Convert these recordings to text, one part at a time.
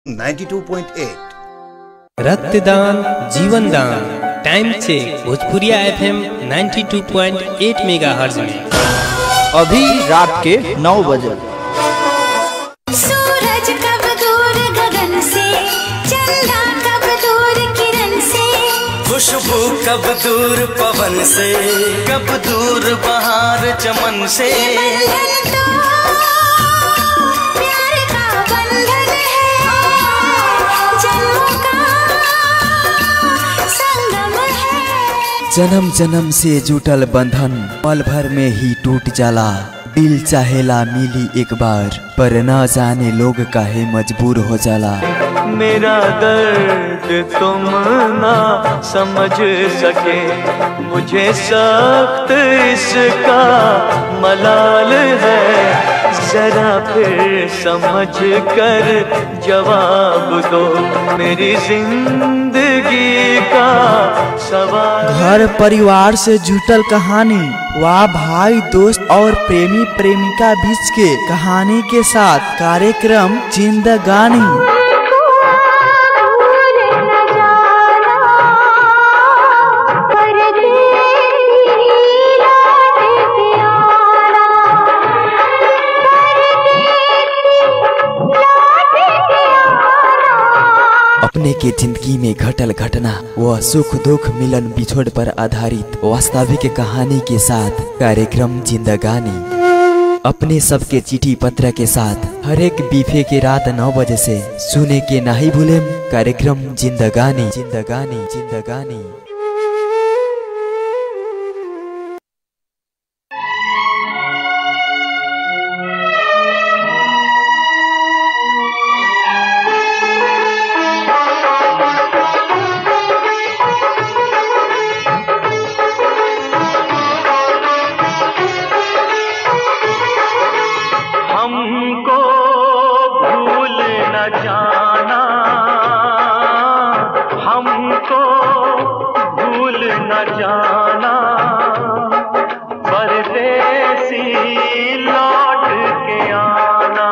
92.8 रक्तदान जीवन दान time check Bhojpuriya FM 92.8 megahertz में अभी रात के नौ बजे सूरज कब दूर गगन से चंदा कब दूर किरण से खुशबू कब दूर पवन से कब दूर बहार चमन से बंधन तो प्यार का बंधन है जन्मों का संगम है जन्म जन्म से जुटल बंधन पल भर में ही टूट जाला दिल चाहेला मिली एक बार पर न जाने लोग काहे मजबूर हो जाला मेरा दर्द तुम ना समझ सके मुझे सख्त इसका मलाल है जरा फिर समझ कर जवाब दो मेरी जिंदगी का सवाल घर परिवार से जुटल कहानी वाह भाई दोस्त और प्रेमी प्रेमिका बीच के कहानी के साथ कार्यक्रम जिंदगानी भूल न जाना परदेसी लौट के आना परदेसी लौट के आना अपने के जिंदगी में घटल घटना व सुख दुख मिलन बिछोड़ पर आधारित वास्तविक कहानी के साथ कार्यक्रम जिंदगानी अपने सबके चिट्ठी पत्र के साथ हर एक बीफे के रात नौ बजे से सुने के नहीं भूले कार्यक्रम जिंदगानी जिंदगानी जिंदगानी हमको भूल न जाना हमको भूल न जाना परदेसी लौट के आना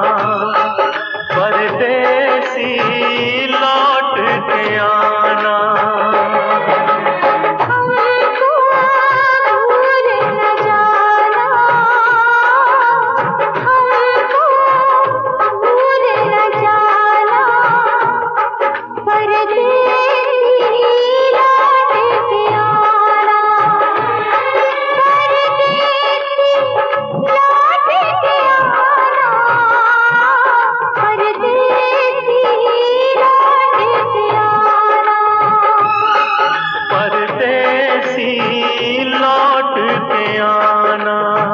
परदेसी लौट के आना हमको भूल न जाना हमको भूल न जाना परदेसी लौट के आना परदेसी लौट के आना परदेसी लौट के आना परदेसी लौट के आना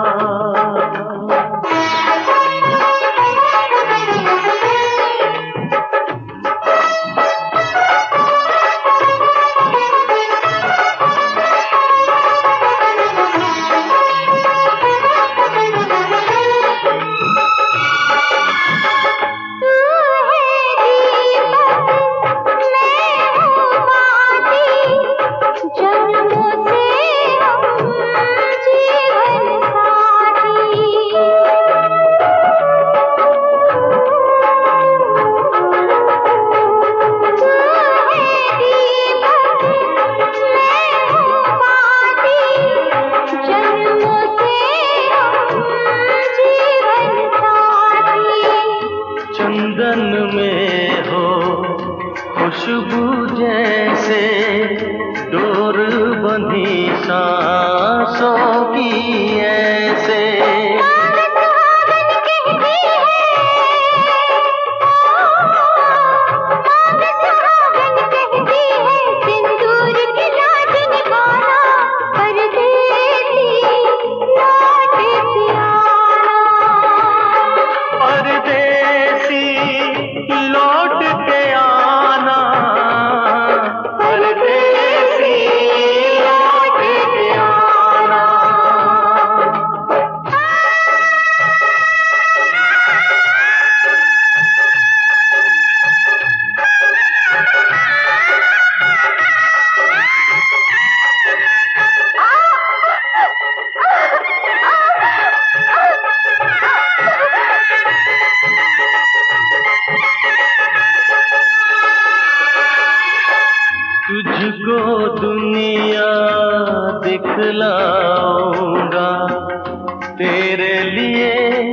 तू है दीपक मैं हूँ बाती जन्मों से हम जीवन साथी तू है दीपक मैं हूँ बाती जन्मों से हम जीवन साथी चंदन में हो खुशबू जैसे डोर बंधी सांसों की ऐसे सुहागन कहती है सुहागन कहती है सिंदूर की लाज निभाना परदेसी लौट के आना परदेसी लौट के आना परदेसी दिखलाऊंगा तेरे लिए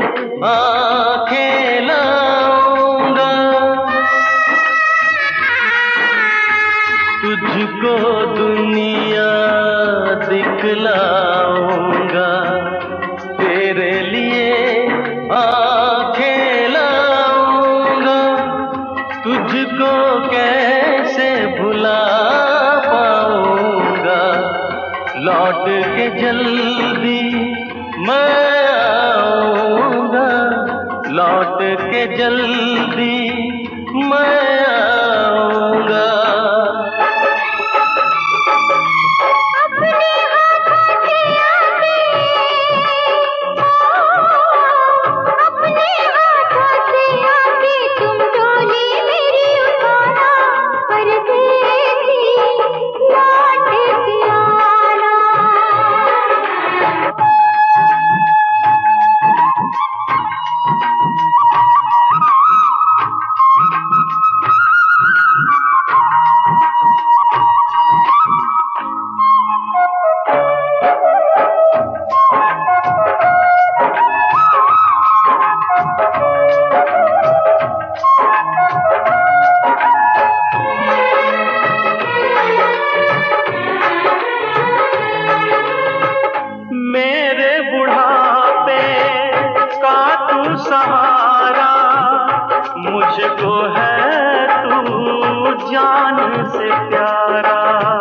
आंखें लाऊंगा तुझको दुनिया दिखलाऊंगा तेरे लिए आंखें लाऊंगा तुझको कैसे भुला पाऊंगा लौट के जल्दी मैं आऊंगा लौट के जल्दी मैं आऊंगा अपने हाथों से आके तुम डोली मेरी उठाना परदेसी लौट के आना मेरे बुढ़ापे का तू सहारा मुझको है तू जान से प्यारा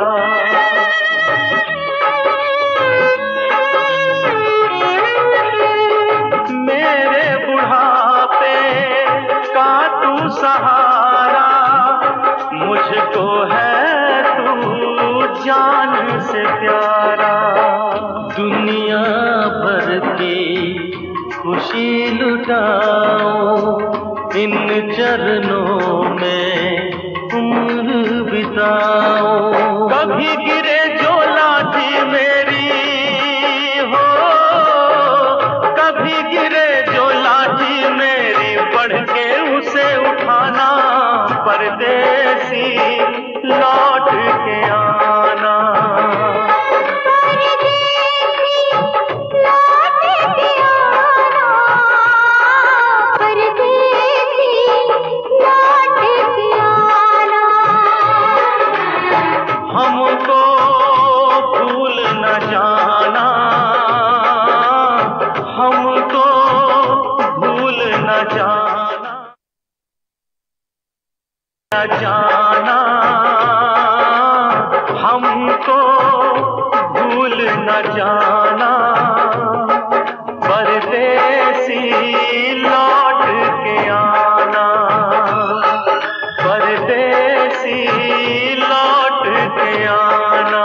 मेरे बुढ़ापे का तू सहारा मुझको है तू जान से प्यारा दुनिया भर की खुशी लुटाओ इन चरणों में उम्र बिताओ कभी गिरे जो लाठी मेरी हो कभी गिरे जो लाठी मेरी बढ़ के उसे उठाना परदेसी लौट के आना हमको भूल न जाना हमको भूल न जाना न जाना हमको भूल न जाना परदेसी लौट के आना परदेसी लौट के आना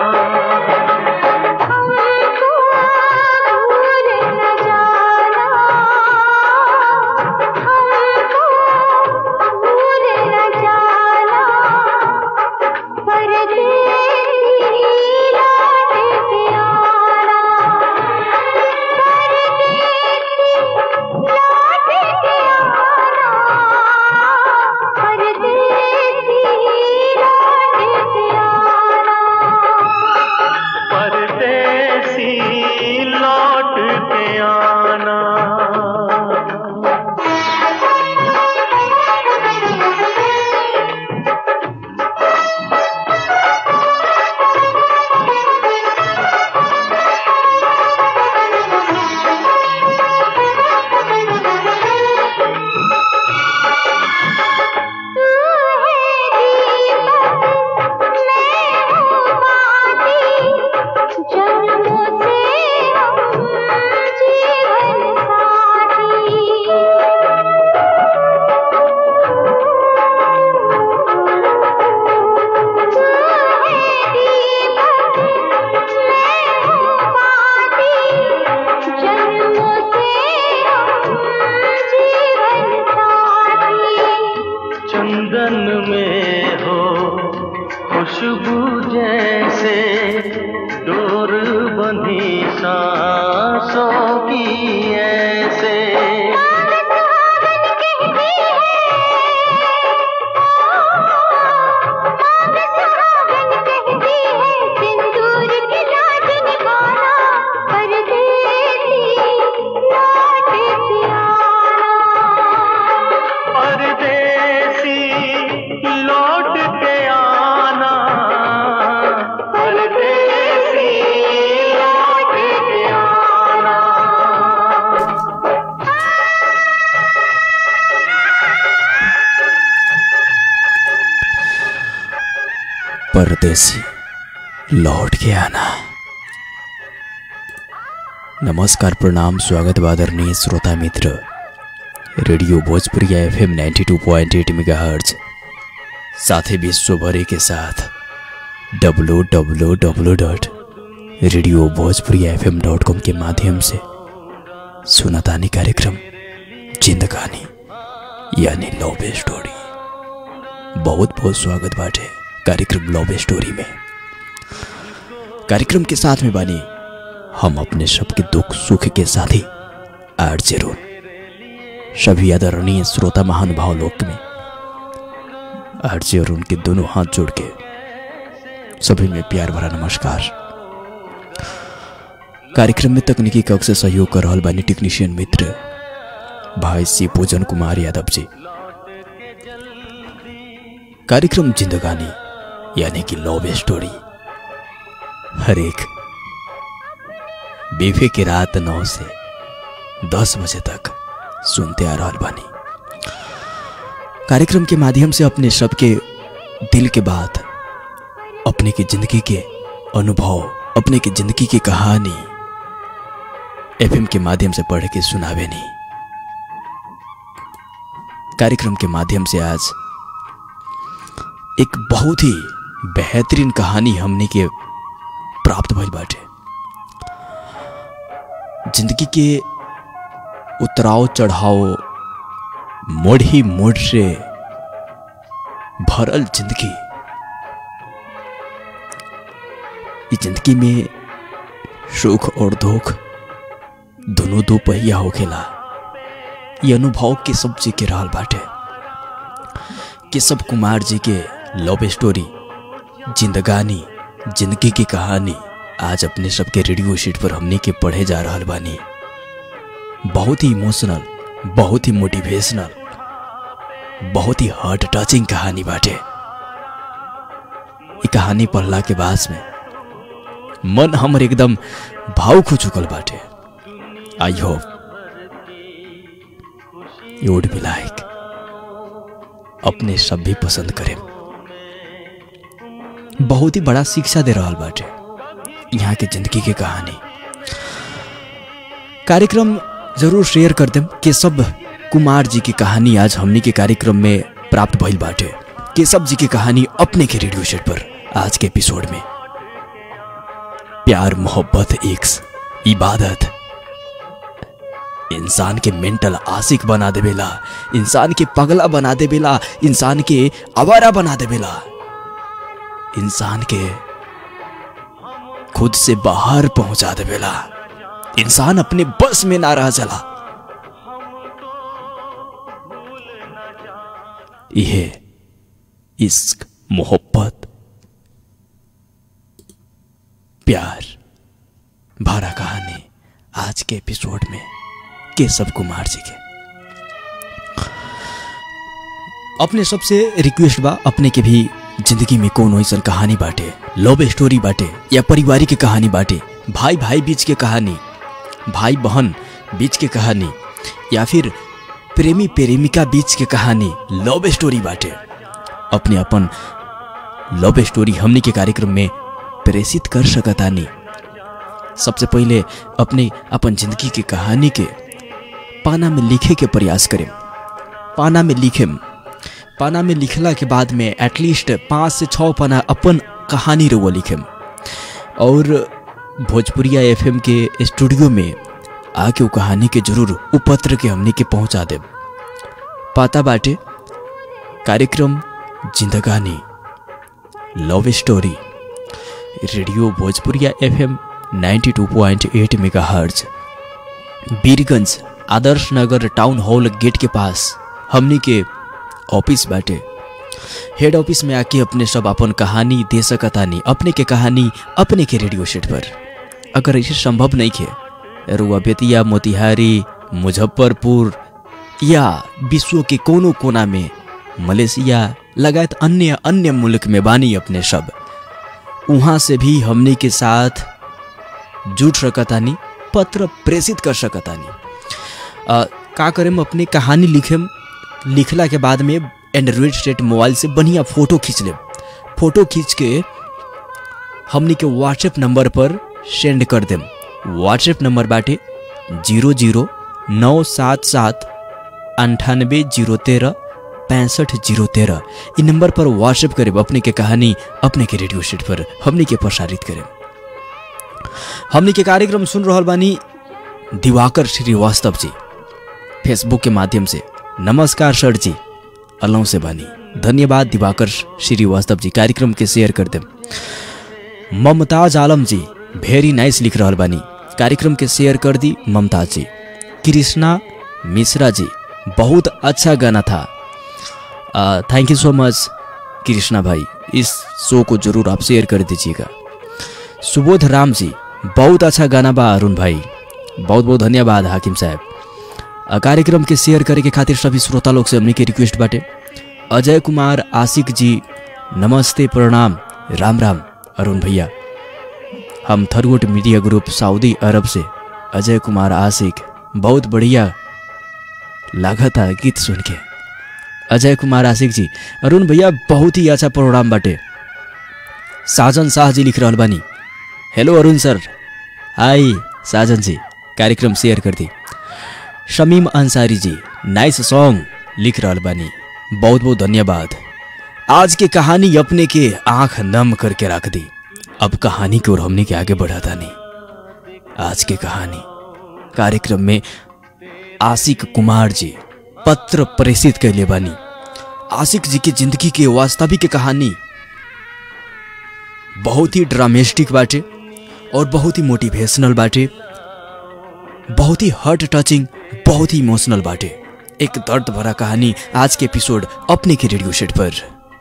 परदेसी लौट के आना जन्मों से हम जीवन जन्मों से हम जीवन साथी चंदन में हो खुशबू जैसे डोर बंधी सांसों की ऐसे सिंदूर की लाज परदेसी लौट के आना नमस्कार प्रणाम स्वागत बा आदरणीय श्रोता मित्र radio Bhojpuri F M ninety two point eight megahertz साथ ही विश्व भरे के साथ W W W dot radio Bhojpuri F M dot com के माध्यम से सुनतानी कार्यक्रम जिंदगानी यानी लव स्टोरी बहुत बहुत स्वागत बाटे कार्यक्रम लव स्टोरी में कार्यक्रम के साथ में बानी हम अपने सबके दुख सुख के साथी आर जरूर सभी आदरणीय श्रोता महानुभाव लोक में आरजे और उनके दोनों हाथ जोड़ के सभी में प्यार भरा नमस्कार कार्यक्रम में तकनीकी कक्ष से सहयोग कर रहल बानी टेक्नीशियन मित्र भाई सी पूजन कुमार यादव जी कार्यक्रम जिंदगानी यानी कि लव स्टोरी हर एक बीफे की रात नौ से दस बजे तक सुनते आ रहल बानी कार्यक्रम के माध्यम से अपने सबके दिल के बात अपने की जिंदगी के अनुभव अपने की जिंदगी की कहानी एफएम के माध्यम से पढ़ के सुनावे नहीं कार्यक्रम के माध्यम से आज एक बहुत ही बेहतरीन कहानी हमने के प्राप्त भइल बाटे जिंदगी के उतराव चढ़ाव मोड़ ही मोड़ से भरल जिंदगी इस जिंदगी में सुख और दुख दोनों दो पहिया होखेला ये अनुभव के सब जी के रहल बाटे केशव कुमार जी के लव स्टोरी जिंदगानी जिंदगी की कहानी आज अपने सबके रेडियो शीट पर हमने के पढ़े जा रहल बानी बहुत ही इमोशनल बहुत ही मोटिवेशनल बहुत ही हार्ट टचिंग कहानी बाटे ये कहानी पढ़ला के बाद में मन हमर एकदम भावुक हो चुकल बाटे I hope you would be like अपने सब भी पसंद करें बहुत ही बड़ा शिक्षा दे रहा बाटे यहाँ के जिंदगी के कहानी कार्यक्रम जरूर शेयर कर देम केशव कुमार जी की कहानी आज हमनी के कार्यक्रम में प्राप्त भइल बाटे केशव जी की कहानी अपने के रेडियो सेट पर आज के एपिसोड में प्यार मोहब्बत एक इबादत इंसान के मेंटल आशिक बना देवेला इंसान के पगला बना देवेला इंसान के आवारा बना देवेला इंसान के खुद से बाहर पहुंचा देवेला इंसान अपने बस में ना रह चला यह इश्क मोहब्बत प्यार भरा कहानी आज के एपिसोड में केशव कुमार जी के अपने सबसे रिक्वेस्ट बा अपने के भी जिंदगी में कौन ऐसा कहानी बाटे लव स्टोरी बाटे या पारिवारिक की कहानी बाटे भाई भाई बीच के कहानी भाई बहन बीच के कहानी या फिर प्रेमी प्रेमिका बीच के कहानी लव स्टोरी बाटे अपने अपन लव स्टोरी हमनी के कार्यक्रम में प्रेषित कर सकतानी सबसे पहले अपने अपन जिंदगी की कहानी के पाना में लिखे के प्रयास करें पाना में लिखेम पाना में लिखला के बाद में एटलीस्ट पाँच से छः पाना अपन कहानी रो लिखेम और भोजपुरिया एफएम के स्टूडियो में आके वो कहानी के जरूर उपत्र के हमने के पहुंचा दे पाता बाटे कार्यक्रम जिंदगानी love story radio Bhojpuriya FM 92.8 megahertz Birganj Adarsh Nagar town hall gate के पास हमनी के ऑफिस बाटे हेड ऑफिस में आके अपने सब अपन कहानी दे सकतानी अपने के कहानी अपने के रेडियो सेट पर अगर इसे संभव नहीं खे रुआ बेतिया मोतिहारी मुजफ्फरपुर या विश्व के कोनो कोना में मलेशिया लगायत अन्य अन्य मुल्क में बानी अपने सब वहाँ से भी हमने के साथ जुट सकतानी पत्र प्रेषित कर सकतानी अ, का करेम अपनी कहानी लिखेम लिखला के बाद में एंड्रॉइड सेट मोबाइल से बढ़िया फोटो खींच लेब फोटो खींच के हमनी के व्हाट्सएप नंबर पर सेंड कर देम व्हाट्सएप नंबर बाटे जीरो जीरो नौ सात सात अंठानबे जीरो तेरह पैंसठ जीरो तेरह इ नंबर पर व्हाट्सएप करेब अपने के कहानी अपने के रेडियो सेट पर हमनी के प्रसारित करें हमनी के कार्यक्रम सुन रहल बानी दिवाकर श्रीवास्तव जी फेसबुक के माध्यम से नमस्कार सर जी अलौ से बानी धन्यवाद दिवाकर श्रीवास्तव जी कार्यक्रम के शेयर कर देम ममताज आलम जी भेरी नाइस लिख रहल बानी कार्यक्रम के शेयर कर दी ममताज जी कृष्णा मिश्रा जी बहुत अच्छा गाना था थैंक यू सो मच कृष्णा भाई इस शो को जरूर आप शेयर कर दीजिएगा सुबोध राम जी बहुत अच्छा गाना बा अरुण भाई बहुत बहुत धन्यवाद हाकिम साहब अ, कार्यक्रम के शेयर करे के खातिर सभी श्रोता लोग से हमनी के रिक्वेस्ट बाटे अजय कुमार आशिक जी नमस्ते प्रणाम राम राम अरुण भैया हम थरगोट मीडिया ग्रुप सऊदी अरब से अजय कुमार आशिक बहुत बढ़िया लगा था गीत सुन के अजय कुमार आशिक जी अरुण भैया बहुत ही अच्छा प्रोग्राम बाटे साजन शाह जी लिख रहल बानी हेलो अरुण सर हाय साजन जी कार्यक्रम शेयर कर दी शमीम अंसारी जी नाइस सॉन्ग लिख रहल बानी बहुत बहुत धन्यवाद आज की कहानी अपने के आंख नम करके रख दी अब कहानी की ओर हमने के आगे बढ़ाता नहीं आज की कहानी कार्यक्रम में आशिक कुमार जी पत्र प्रेषित कैले बानी आशिक जी की जिंदगी के वास्तविक कहानी बहुत ही ड्रामेस्टिक बाटे और बहुत ही मोटिवेशनल बाटे बहुत ही हार्ट टचिंग बहुत ही इमोशनल बाटे एक दर्द भरा कहानी आज के एपिसोड अपने के रेडियो सेट पर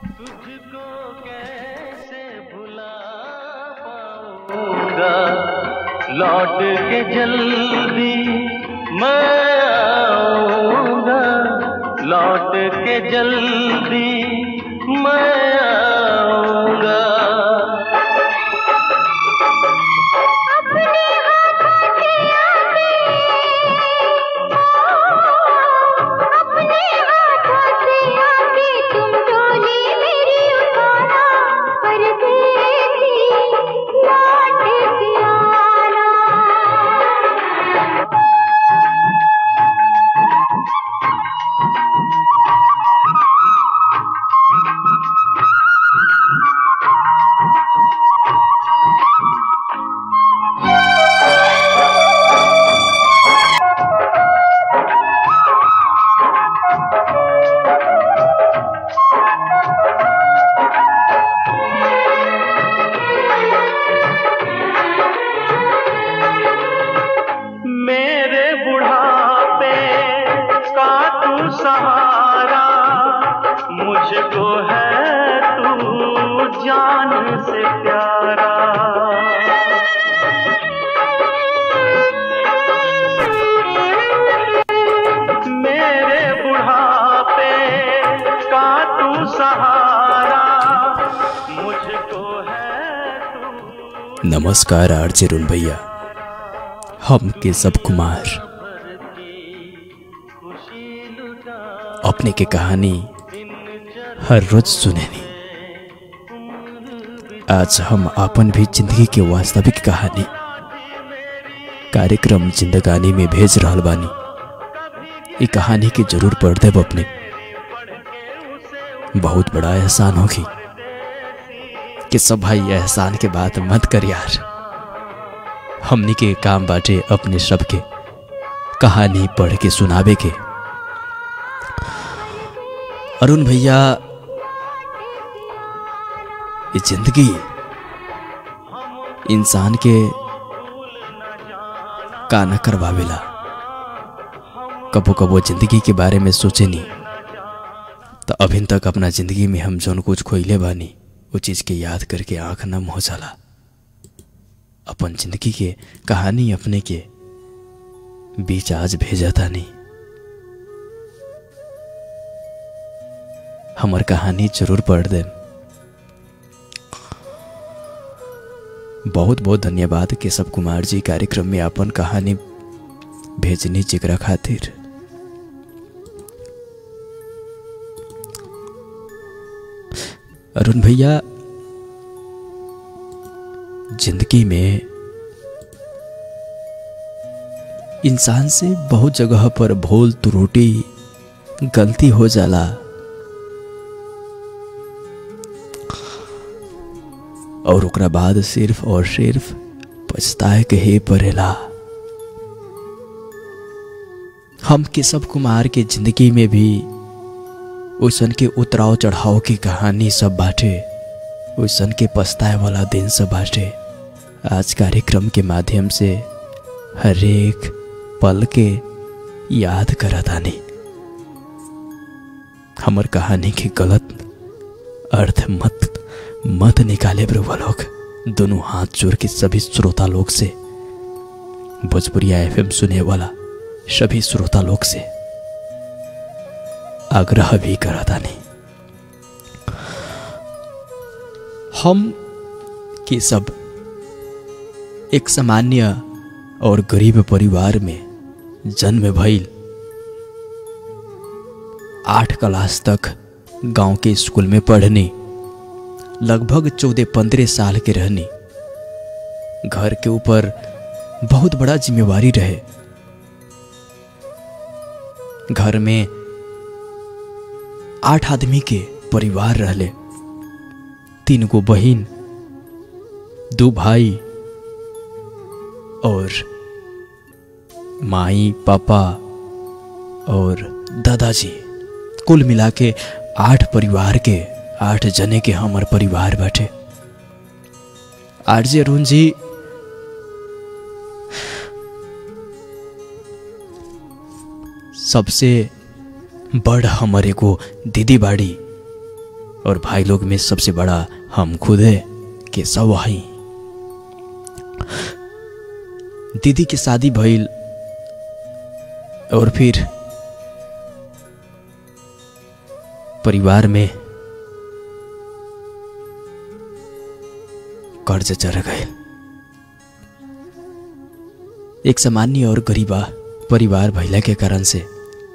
आऊंगा लौट के जल्दी मैं आऊंगा लौट के जल्दी मैं आऊंगा अपने हाथों से आके तुम डोली मेरी उठाना परदेसी लौट के आना मेरे बुढ़ापे का तू सहारा मुझको है तू जान से प्यारा मेरे बुढ़ापे का तू सहारा मुझको है तू नमस्कार आरजे रुन भैया हम के सब कुमार अपने के कहानी हर रोज सुनेनी आज हम अपन भी जिंदगी के वास्तविक कहानी कार्यक्रम जिंदगानी में भेज रहल बानी ये कहानी के जरूर पढ़ देब अपने बहुत बड़ा एहसान होगी कि सब भाई एहसान के बात मत कर यार हमनी के काम बाटे अपने सबके कहानी पढ़ के सुनावे के अरुण भैया ये जिंदगी इंसान के का न करवावेला कबो कबो जिंदगी के बारे में सोचे नहीं तो अभी तक अपना जिंदगी में हम जौन कुछ खोइले बानी वो चीज के याद करके आंख नम हो जाला अपन जिंदगी के कहानी अपने के बीच आज भेजा था नहीं हमर कहानी जरूर पढ़ दे बहुत बहुत धन्यवाद केशव कुमार जी कार्यक्रम में अपन कहानी भेजनी जिक्र खातिर अरुण भैया जिंदगी में इंसान से बहुत जगह पर भूल त्रुटि गलती हो जाला और ओकरा बाद सिर्फ और सिर्फ पछताए के ही पड़ेला हम केशव कुमार के जिंदगी में भी ओसन के उतराव चढ़ाव की कहानी सब बाटे ओसन के पछताए वाला दिन सब बाटे आज कार्यक्रम के माध्यम से हर एक पल के याद करतानी हमर कहानी के गलत अर्थ मत मत निकाले ब्रुवा लोग दोनों हाथ जोड़ के सभी श्रोता लोग से भोजपुरिया एफएम सुने वाला सभी श्रोता लोग से आग्रह भी करा था नहीं हम के सब एक सामान्य और गरीब परिवार में जन्म भइल आठ क्लास तक गांव के स्कूल में पढ़नी लगभग चौदह पंद्रह साल के रहनी घर के ऊपर बहुत बड़ा जिम्मेवारी रहे घर में आठ आदमी के परिवार रहले तीन गो बहिन दो भाई और माई पापा और दादाजी कुल मिला के आठ परिवार के आठ जने के हमार परिवार बाटे आरजे अरुण जी सबसे बड़ हमर एगो दीदी बाड़ी और भाई लोग में सबसे बड़ा हम खुद है के सब हई दीदी की शादी भइल और फिर परिवार में कर्ज चढ़ गए एक सामान्य और गरीबा परिवार भैला के कारण से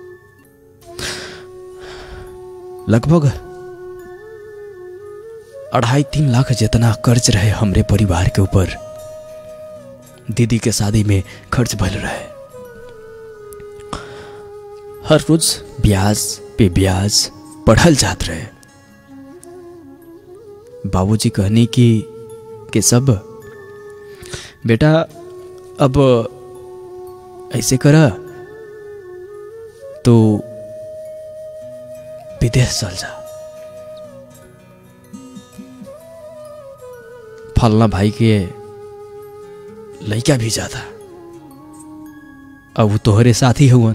लगभग अढ़ाई तीन लाख जितना कर्ज रहे हमरे परिवार के ऊपर दीदी के शादी में खर्च भल रहे हर रोज ब्याज पे ब्याज पढ़ल जात रहे बाबूजी कहनी कि के सब बेटा अब ऐसे करा तो विदेश चल जा फलना भाई के लड़का भी जाता अब वो तोहरे साथी हुवन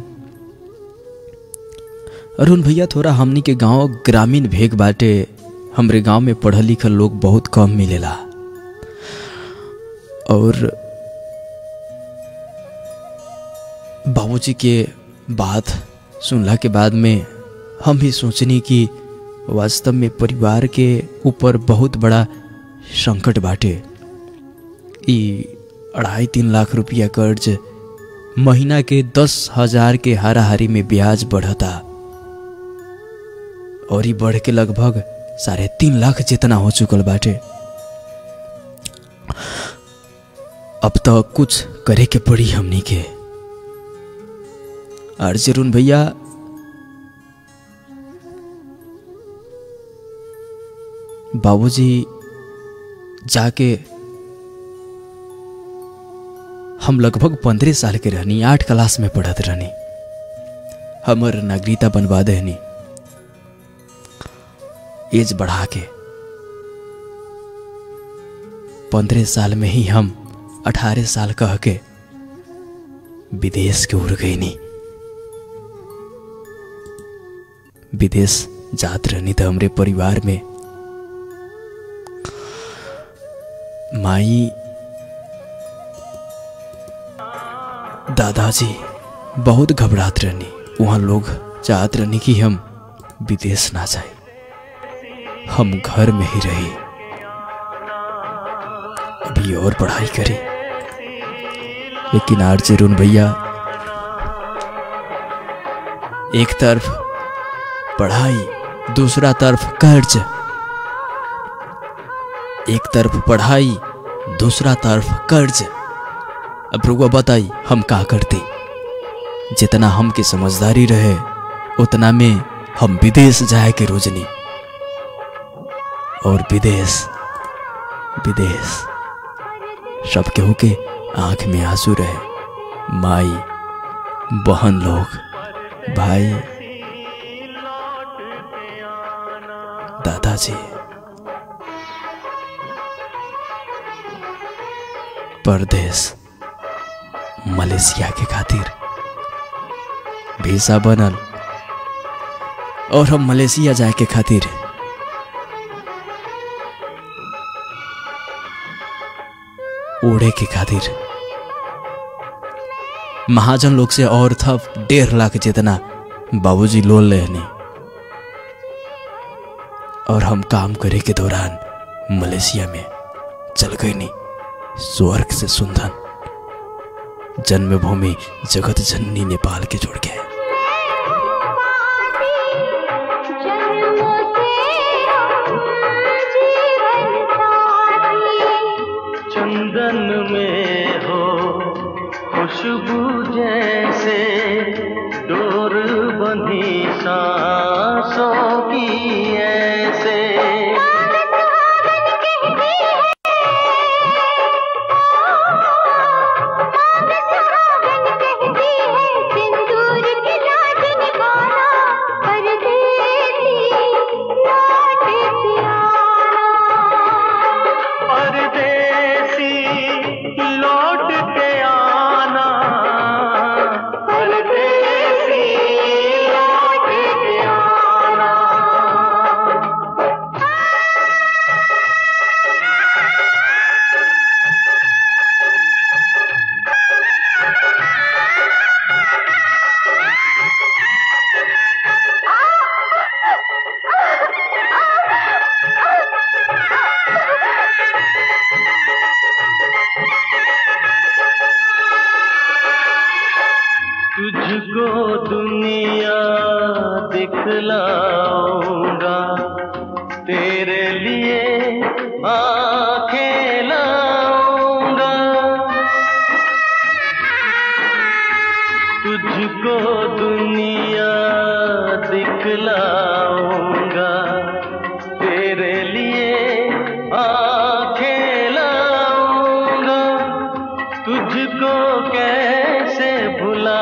अरुण भैया थोड़ा हमनी के गांव ग्रामीण भेग बाटे हमरे गांव में पढ़ल लिखल लोग बहुत कम मिलेला और बाबूजी के बात सुनला के बाद में हम भी सोचनी कि वास्तव में परिवार के ऊपर बहुत बड़ा संकट बाटे ई अढ़ाई तीन लाख रुपया कर्ज महीना के दस हजार के हाराहारी में ब्याज बढ़ता और ई बढ़ के लगभग साढ़े तीन लाख जितना हो चुकल बाटे अब तो कुछ करे के पड़ी हमनी के और जरून भैया बाबूजी जाके हम लगभग पंद्रह साल के रहनी आठ क्लास में पढ़त रहनी हमर नागरिकता बनवा देनी एज बढ़ा के पंद्रह साल में ही हम अठारह साल कह के विदेश के उड़ गई नी विदेश जात रहनी तो हमरे परिवार में माई दादाजी बहुत घबरात रहनी वहाँ लोग चाहत रहनी कि हम विदेश ना जाए हम घर में ही रही अभी और पढ़ाई करी लेकिन आर जरून भैया एक तरफ पढ़ाई दूसरा तरफ कर्ज एक तरफ पढ़ाई दूसरा तरफ कर्ज अब रुआ बताई हम का करते जितना हमके समझदारी रहे उतना में हम विदेश जाए के रोजनी और विदेश विदेश सब केहू के आंख में आंसू रहे माई बहन लोग भाई दादाजी परदेश मलेशिया के खातिर वीसा बनल और हम मलेशिया जाए के खातिर ओढ़े के खातिर महाजन लोग से और था डेढ़ लाख जितना बाबूजी लोन लेनी और हम काम करे के दौरान मलेशिया में चल गई नहीं स्वर्ग से सुंदर जन्मभूमि जगत जननी नेपाल के जोड़ के जन्मों से हम जीवन साथी चंदन में हो खुशबू जैसे डोर बंधी सांसों की ऐसे सुहागन कहती है मांग सुहागन कहती है सिंदूर की लाज निभाना परदेसी लौट के आना परदेसी लौट के आना परदेसी लौट के आना तुझको दुनिया दिखलाऊंगा तेरे लिए आंखें लाऊंगा तुझको दुनिया दिखलाऊंगा तेरे लिए आंखें लाऊंगा तुझको कैसे भुला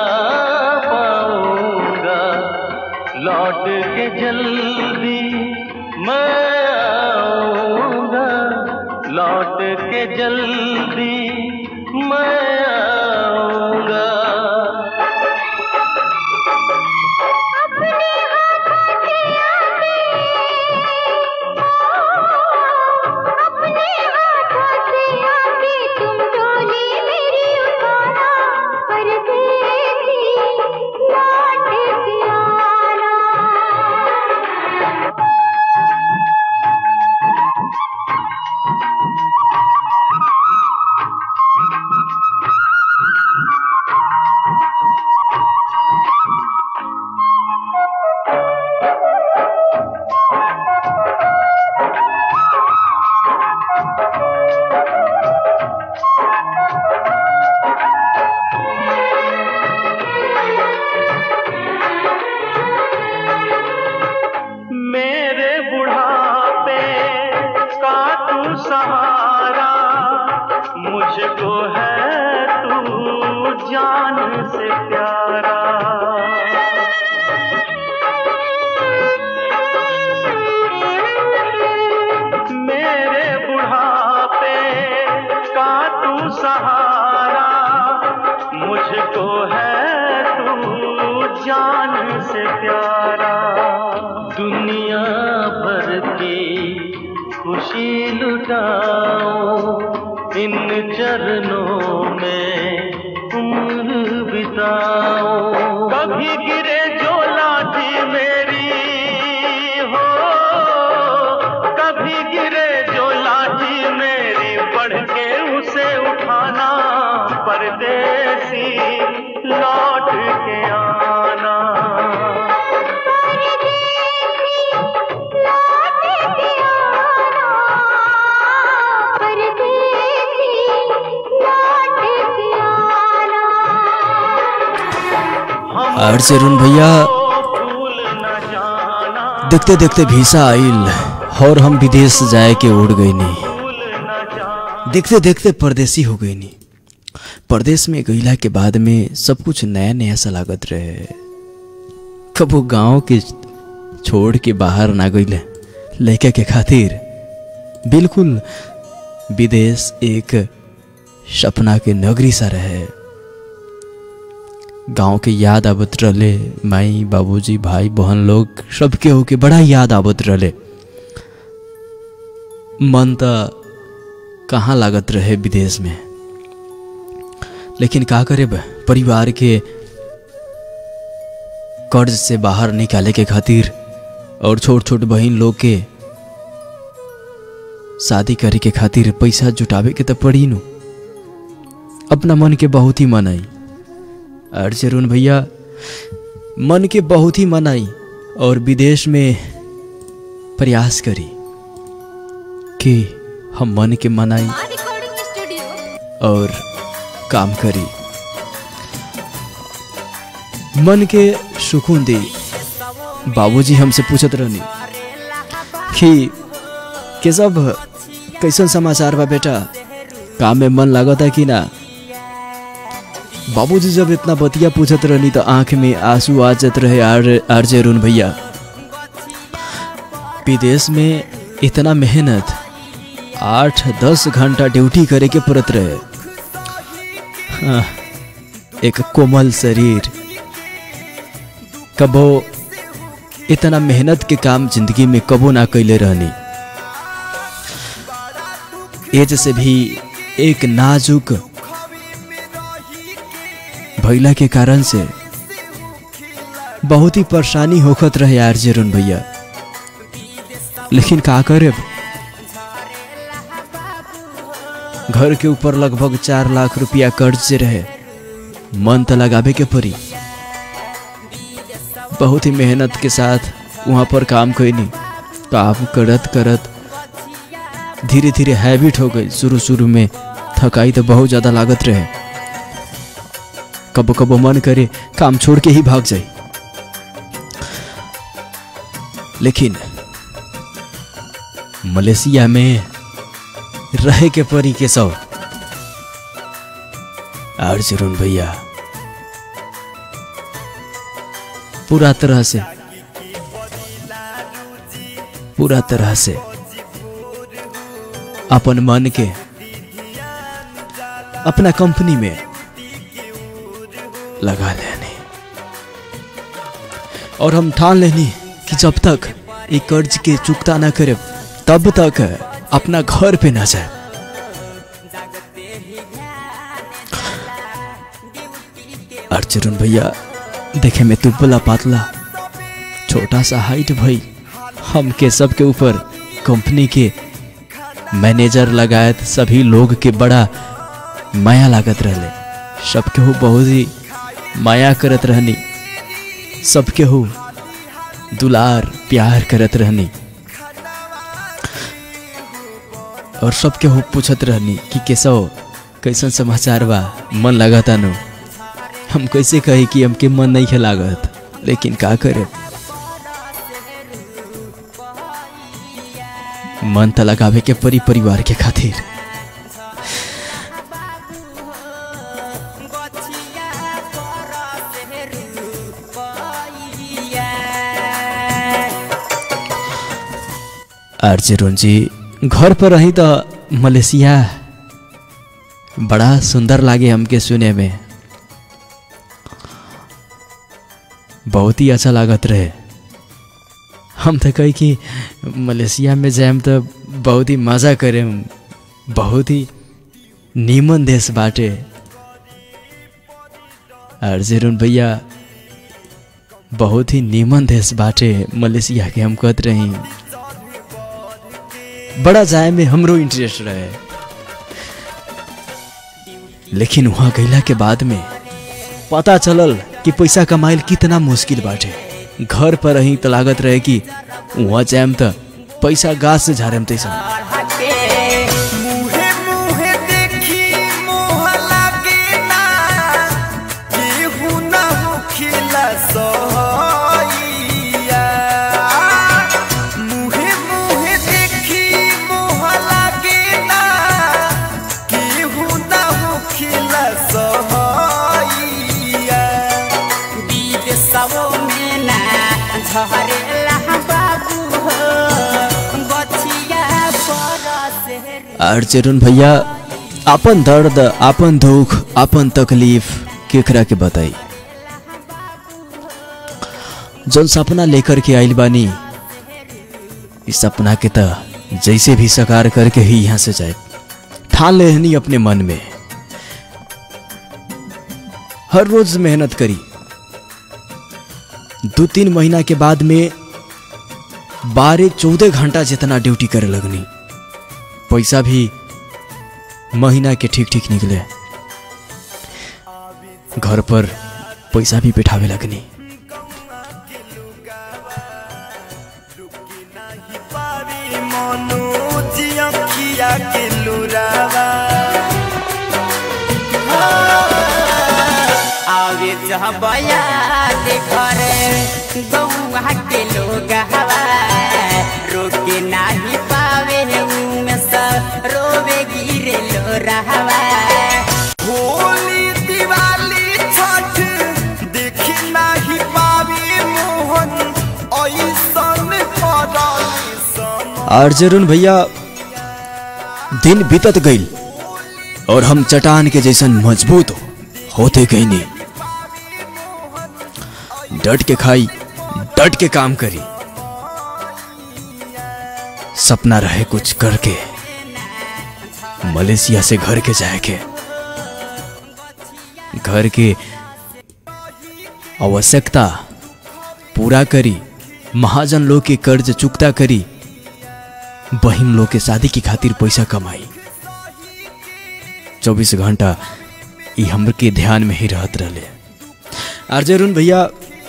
पाऊंगा लौट के जल्दी मैं आऊंगा लौट के जल्दी मैं आऊंगा अपने हाथों से आके अपने हाथों से आके तुम डोली मेरी उठाना परदेसी लौट के आना मेरे बुढ़ापे का तू सहारा मुझको है तू जान से प्यारा मेरे बुढ़ापे का तू सहारा मुझको है तू जान से प्यारा दुनिया भर की खुशी लुटाओ इन चरणों में उम्र बिताओ कभी गिरे जो लाठी मेरी हो कभी गिरे जो लाठी मेरी बढ़ के उसे उठाना परदेसी लौट के आना परदेसी लौट के आना परदेसी और चरुण भैया देखते देखते वीसा आइल और हम विदेश जाए के उड़ गई नहीं देखते देखते परदेसी हो गई नहीं परदेश में गईला के बाद में सब कुछ नया नया सा लागत रहे कबो गांव के छोड़ के बाहर ना गईले लड़का के खातिर बिल्कुल विदेश एक सपना के नगरी सा रहे गांव के याद आवत रहले माई बाबूजी भाई बहन लोग सबके होके बड़ा याद आवत रहले मन त कहाँ लागत रहे विदेश में लेकिन का करे बा, परिवार के कर्ज से बाहर निकाले के खातिर और छोट छोट बहन लोग के शादी करे के खातिर पैसा जुटावे के त पड़ी नु अपना मन के बहुत ही मन आई और चरुण भैया मन के बहुत ही मन आई और विदेश में प्रयास करी कि हम मन के मनाई रिकॉर्डिंग स्टूडियो और काम करी मन के सुकून दी बाबूजी हमसे पूछत रहनी कि के सब कैसन समाचार बा बेटा काम में मन लागता कि ना बाबूजी जब इतना बतिया पूछत रहनी तो आंख में आंसू आ जात रहे आर आर जरून भैया विदेश में इतना मेहनत आठ दस घंटा ड्यूटी करे के पड़त रहे हाँ, एक कोमल शरीर कबो इतना मेहनत के काम जिंदगी में कबो ना कैले रहनी एज से भी एक नाजुक भैला के कारण से बहुत ही परेशानी होखत रहे यार जरून भैया लेकिन का करे घर के ऊपर लगभग चार लाख रुपया कर्ज से रहे मन तो लगावे के पड़ी बहुत ही मेहनत के साथ वहाँ पर काम कैनी काम करत करत धीरे धीरे हैबिट हो गई शुरू शुरू में थकाई तो बहुत ज़्यादा लागत रहे कबो कबो मन करे काम छोड़ के ही भाग जाए लेकिन मलेशिया में रहे के परी के सब और जरून भैया पूरा तरह से पूरा तरह से अपन मन के अपना कंपनी में लगा लेने और हम ठान लेनी कि जब तक ये कर्ज के चुकता ना करे तब तक अपना घर पे ना जाए अर्जुन भैया देखे में दुबला पातला छोटा सा हाइट भाई हमके सबके ऊपर कंपनी के मैनेजर लगायत सभी लोग के बड़ा माया लागत रहले सबके हो बहुत ही माया करत रहनी सबके हो दुलार प्यार करत रहनी और सबके हो पूछत रहनी कि कैसो कैसन समाचार बा मन लगाता नो हम कैसे कही कि हमके मन नहीं है लागत लेकिन का करे मन तो लगावे के परी परिवार के खातिर अर्जुन जी घर पर रही तो मलेशिया बड़ा सुंदर लागे हमके सुने में बहुत ही अच्छा लागत रहे हम तो कही कि मलेशिया में जाएम तो बहुत ही मज़ा करेम बहुत ही नीमन देश बाटे और जेरुन भैया बहुत ही नीमन देश बाटे मलेशिया के हम कहत रही बड़ा जाए में हमरो इंटरेस्ट रहे लेकिन वहाँ गईला के बाद में पता चलल कि पैसा कमाइल कितना मुश्किल बाटे घर पर रही तो लागत रहे कि वहाँ जाएम तो पैसा गाछ से झाड़ेम तैसा मुहे मुहे देखी मोह लागे ना केहू ना होखिला और चरुण भैया अपन दर्द अपन दुख अपन तकलीफ केकरा के बताई जौन सपना लेकर के आइल बानी इस सपना के त जैसे भी साकार करके ही यहाँ से जाए ठान लेहनी अपने मन में हर रोज मेहनत करी दो तीन महीना के बाद में बारह चौदह घंटा जितना ड्यूटी करे लगनी पैसा भी महीना के ठीक ठीक निकले घर पर पैसा भी बैठावे लगनी आवे जहबया के घरे गौआ के लोग हवा रोके नाही पावे उमे सब रोवे गिरे लो रहवा होली दिवाली छठ देखी नाही पावी मोहन ऐसन पड़ल सन और जरुण भैया दिन बीतत गईल और हम चट्टान के जैसन मजबूत होते गई नहीं डट के खाई डट के काम करी सपना रहे कुछ करके मलेशिया से घर के जाए के घर के आवश्यकता पूरा करी महाजन लोग के कर्ज चुकता करी बहिन लोग के शादी की खातिर पैसा कमाई चौबीस घंटा ई हमर के ध्यान में ही रहत रहले आर जरुण भैया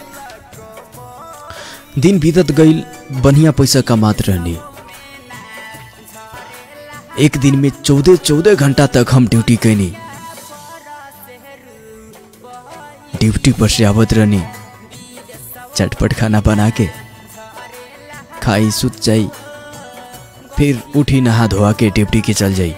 दिन बीतत गईल बढ़िया पैसा कमात रहनी एक दिन में चौदह चौदह घंटा तक हम ड्यूटी कैनी ड्यूटी पर से आवत रहनी चटपट खाना बना के खाई सुत जाई फिर उठी नहा धोआ के ड्यूटी के चल जाई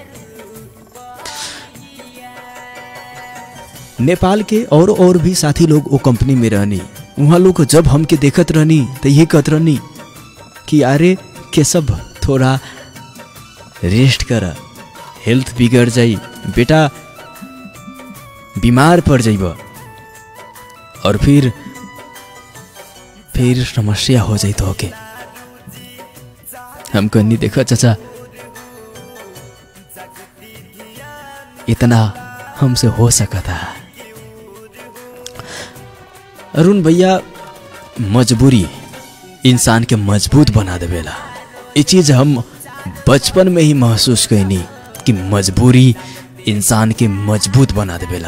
नेपाल के और और भी साथी लोग वो कंपनी में रहनी वहाँ लोग जब हमके देखत रहनी तो ये कहत रहनी कि अरे के सब थोड़ा रेस्ट कर हेल्थ बिगड़ जाई बेटा बीमार पड़ जाइब और फिर फिर समस्या हो जाई तो के हम कहनी देखो चाचा इतना हमसे हो सका था अरुण भैया मजबूरी इंसान के मजबूत बना देवेला ये चीज हम बचपन में ही महसूस कैनी कि मजबूरी इंसान के मजबूत बना देवेला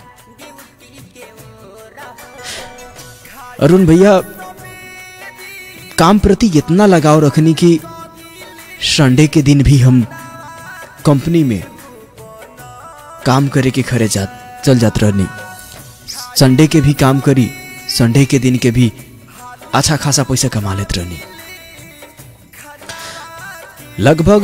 अरुण भैया काम प्रति इतना लगाव रखनी कि संडे के दिन भी हम कंपनी में काम करे के खरे जा चल जात रहनी संडे के भी काम करी संडे के दिन के भी अच्छा खासा पैसा कमा लेत रहनी लगभग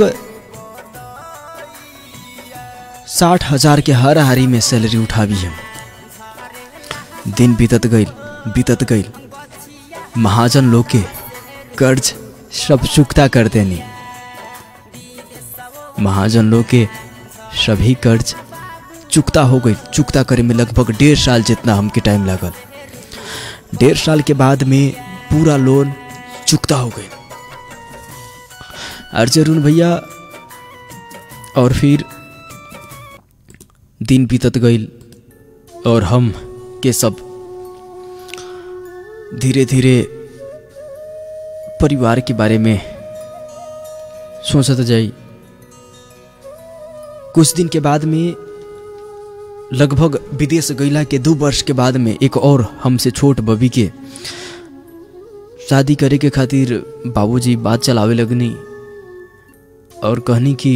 साठ हजार के हर हारी में सैलरी उठावी हम दिन बीतत गईल बीतत गईल महाजन लोग के कर्ज सब चुकता कर देनी महाजन लोग के सभी कर्ज चुकता हो गई चुकता करे में लगभग डेढ़ साल जितना हमके टाइम लागल डेढ़ साल के बाद में पूरा लोन चुकता हो गई अर्जरुण भैया और फिर दिन बीतत गईल और हम के सब धीरे धीरे परिवार के बारे में सोचत जाई कुछ दिन के बाद में लगभग विदेश गईला के दो वर्ष के बाद में एक और हमसे छोट बबी के शादी करे के खातिर बाबूजी बात चलावे लगनी और कहनी कि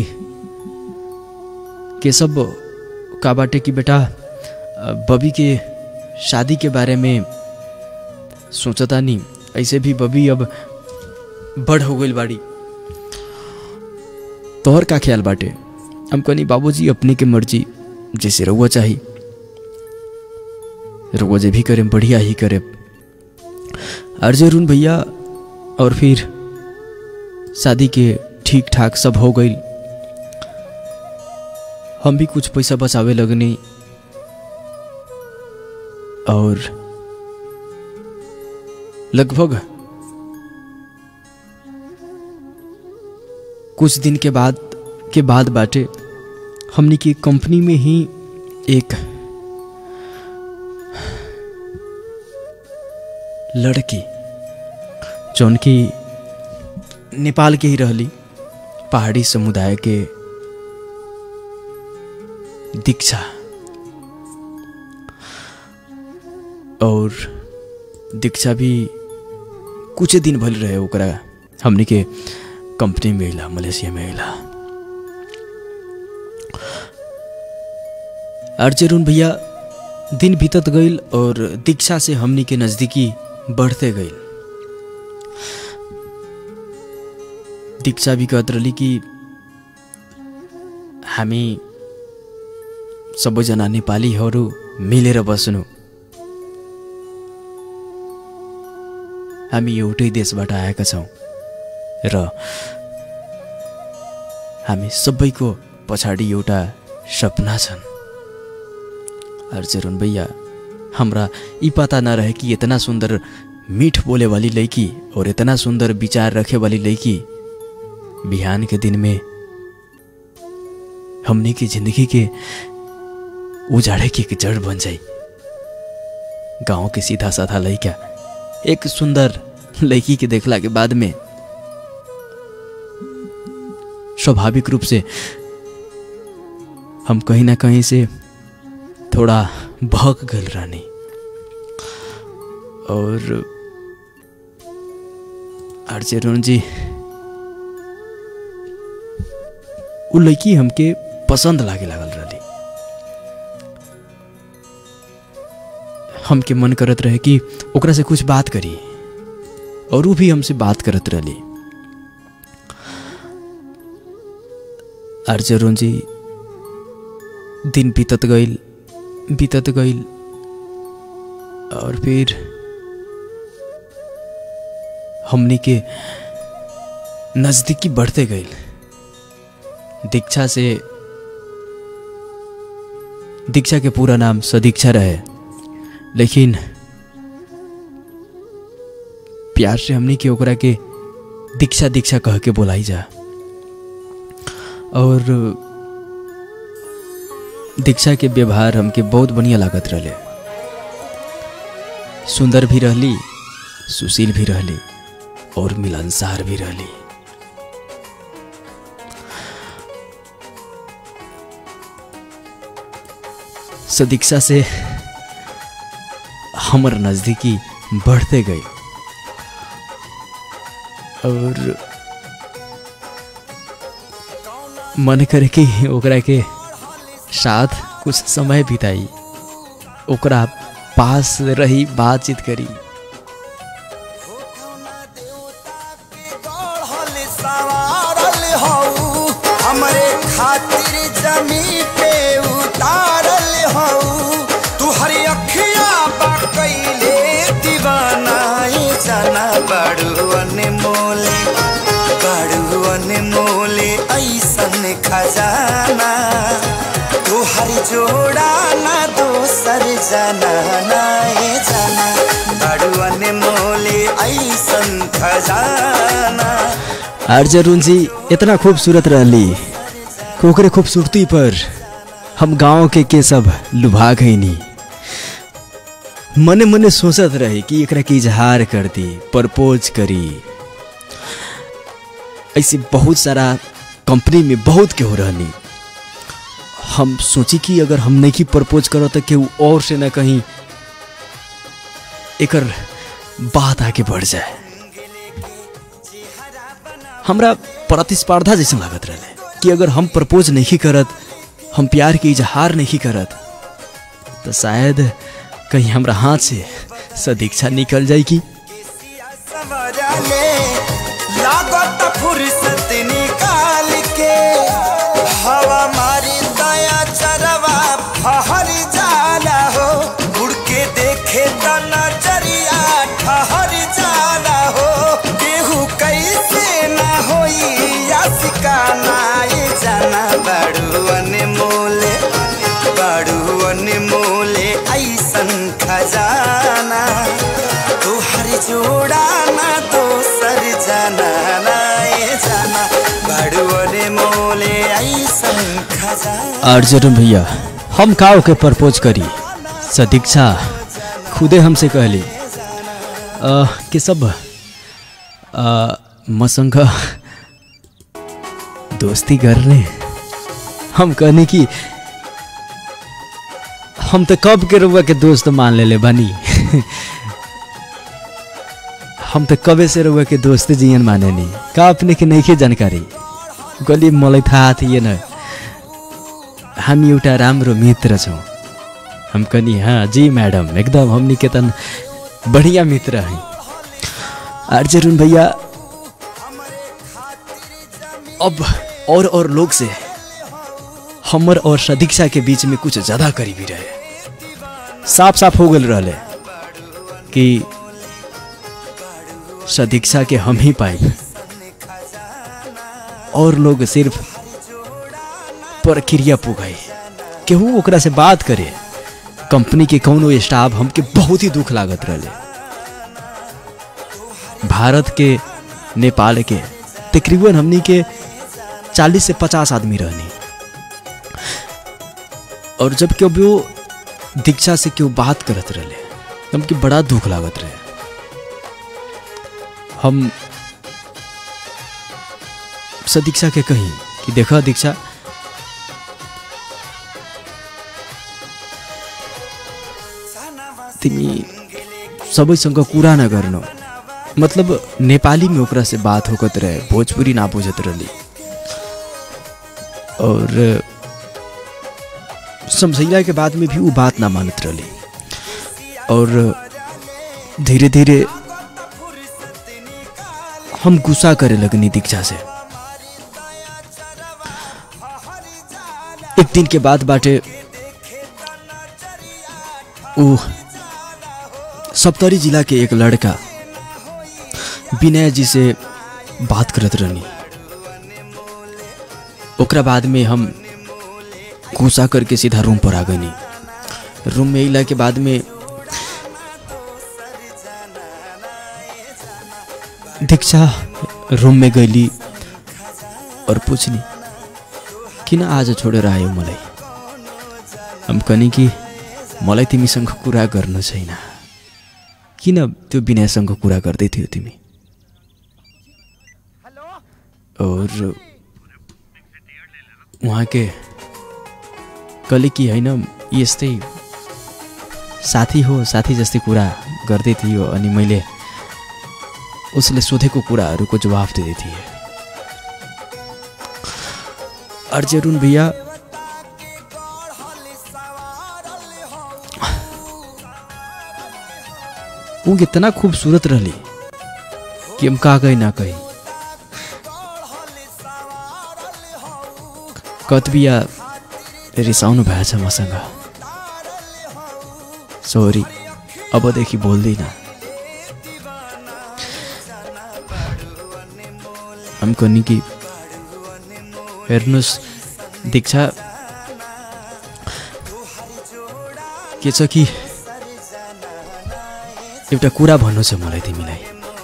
के सब का बाटे कि बेटा बबी के शादी के बारे में सोचता नहीं ऐसे भी बबी अब बड़ हो गई बाड़ी तोहर का ख्याल बाटे हम कहनी बाबूजी अपने के मर्जी जैसे रहुआ चाहिए रहुआ जे भी करे बढ़िया ही करे अर्जुन भैया और फिर शादी के ठीक ठाक सब हो गई हम भी कुछ पैसा बचावे लगनी और लगभग कुछ दिन के बाद के बाद बाटे हमनी की कंपनी में ही एक लड़की जौन की नेपाल के ही रहली पहाड़ी समुदाय के दीक्षा और दीक्षा भी कुछ दिन भल रहे ओकरा हमनी के कंपनी में अला मलेशिया में अला अर्जुन भैया दिन बीतत गईल और दीक्षा से हमनी के नज़दीकी बढ़ते गईल दीक्षा भी कहत रही कि हामी सबैजना नेपालीहरू मिलेर बस्नु हामी एउटै देशबाट आएका छौँ र हामी सबैको पछाडि एउटा सपना छन् अर्जुन भैया हमरा ई पता न रहे कि इतना सुंदर मीठ बोले वाली लड़की और इतना सुंदर विचार रखे वाली लड़की बिहान के दिन में हमने की जिंदगी के उजाड़े की एक जड़ बन जाई गांव के सीधा साधा लड़का एक सुंदर लड़की के देखला के बाद में स्वाभाविक रूप से हम कहीं ना कहीं से थोड़ा भग गल रानी और अर्जुन जी उ लड़की हमके पसंद लागे लागल रही हमके मन करत रहे कि ओकरा से कुछ बात करी और वो भी हमसे बात करत रही अर्जुन जी दिन बीतत गईल बीतत गईल और फिर हमने के नज़दीकी बढ़ते गईल दीक्षा से दीक्षा के पूरा नाम सदीक्षा रहे लेकिन प्यार से हमने के ओकरा के दीक्षा दीक्षा कह के बोलाई जा और दीक्षा के व्यवहार हमके बहुत बढ़िया लागत रहे सुंदर भी रहली सुशील भी रहली और मिलनसार भी रहली सदीक्षा से हमर नज़दीकी बढ़ते गई और मन करे कि ओकरा के साथ कुछ समय बिताई ओकरा पास रही बातचीत करी सवारल हऊ हमरे खातिर जमी पे उतारल हऊ तू हरी अखिया बकैले दीवानाई जाना बड़ुअन मोले बड़ुअन मोले ऐसन खजाना तू हरी जोड़ा ना दोसर जाना नाए जाना बड़ुअन मोले ऐसन खजाना अर्जुन जी इतना खूबसूरत रहली ओकरे खूबसूरती पर हम गांव के के सब लुभा गईनी मने मने सोचत रहे कि एकरा के इजहार कर दी प्रपोज करी ऐसे बहुत सारा कंपनी में बहुत केहू रहनी हम सोची कि अगर हम नहीं प्रपोज करो तो केहू और से न कहीं एकर बात आगे बढ़ जाए हमरा प्रतिस्पर्धा जैसे लागत रहे कि अगर हम प्रपोज नहीं करत हम प्यार के इजहार नहीं करत तो शायद कहीं हमरा हाथ से सदीक्षा निकल जाएगी सवरले लागत फुर्सत निकाल के हवा मारी दया चरवा फहर जाला हो उड़ के देखे त नजरिया ठहर जाला हो केहू कैसे ना होई या सिकाना ये जाना बड़ुअन मोले जोड़ा ना दोसर जाना ना ए जाना बड़ुअरे मोले ऐसन खजाना अर्जुन भैया हम का के प्रपोज करी सदीक्षा खुदे हमसे कहली अ, कि सब अ, मसँग दोस्ती गर्ने हम कहने की हम तो कब के रुआ के दोस्त मान ले ले बनी हम तो कबे से रुआ के दोस्त जियन माने नहीं का अपने के नहीं के जानकारी गली मलाई थाहा थिएन हामी एउटा राम्रो मित्र छौँ हम कनी हाँ जी मैडम एकदम हमनी के तन बढ़िया मित्र हैं अर्जुन भैया अब और और लोग से हमर और सदीक्षा के बीच में कुछ ज्यादा करीबी रहे साफ साफ हो गल रहे कि सदीक्षा के हम ही पाए और लोग सिर्फ प्रक्रिया पुगाई केहू ओकरा से बात करे कंपनी के कौनो स्टाफ हमके बहुत ही दुख लागत रहे भारत के नेपाल के तकरीबन हमनी के 40 से 50 आदमी रहनी और जब क्यों भी वो दीक्षा से क्यों बात करत रहे हमके बड़ा दुख लागत रहे हम सदीक्षा के कही कि देखा दीक्षा तिमी सबैसँग कुरा नगर्नु मतलब नेपालीमा ओकरा से बात होकत रहे भोजपुरी ना बुझत रहली और समझैला के बाद में भी वो बात ना मानत रहली और धीरे धीरे हम गुस्सा करे लगनी दीक्षा से एक दिन के बाद बाटे ऊ सप्तरी जिला के एक लड़का विनय जी से बात करत रहनी ओकरा बाद में हम गुस्सा करके सीधा रूम पर आ गनी रूम में अला के बाद में दीक्षा रूम में गईली और पूछनी किन आज छोडेर आयो मलाई हम कनी कि मलाई तिमीसँग कुरा गर्नु छैन किन त्यो विनयसँग कुरा गर्दै थियो तिमी और उहाँके कहिले कि होइन यस्तै साथी हो साथी जस्तै कुरा गर्दै थियो अनि मैले उसले सोधेको कुराहरूको जवाफ दिँदै थिएँ अर्जुन भैया वो कितना खूबसूरत रहली कि हम का कही ना कही कतबिया रिसाउनु भएछ मसँग सरी अबदेखि बोल्दिनँ हमको नि कि हेर्नुहोस् दीक्षा के छ कि एउटा कुरा भन्नु छ मलाई तिमीलाई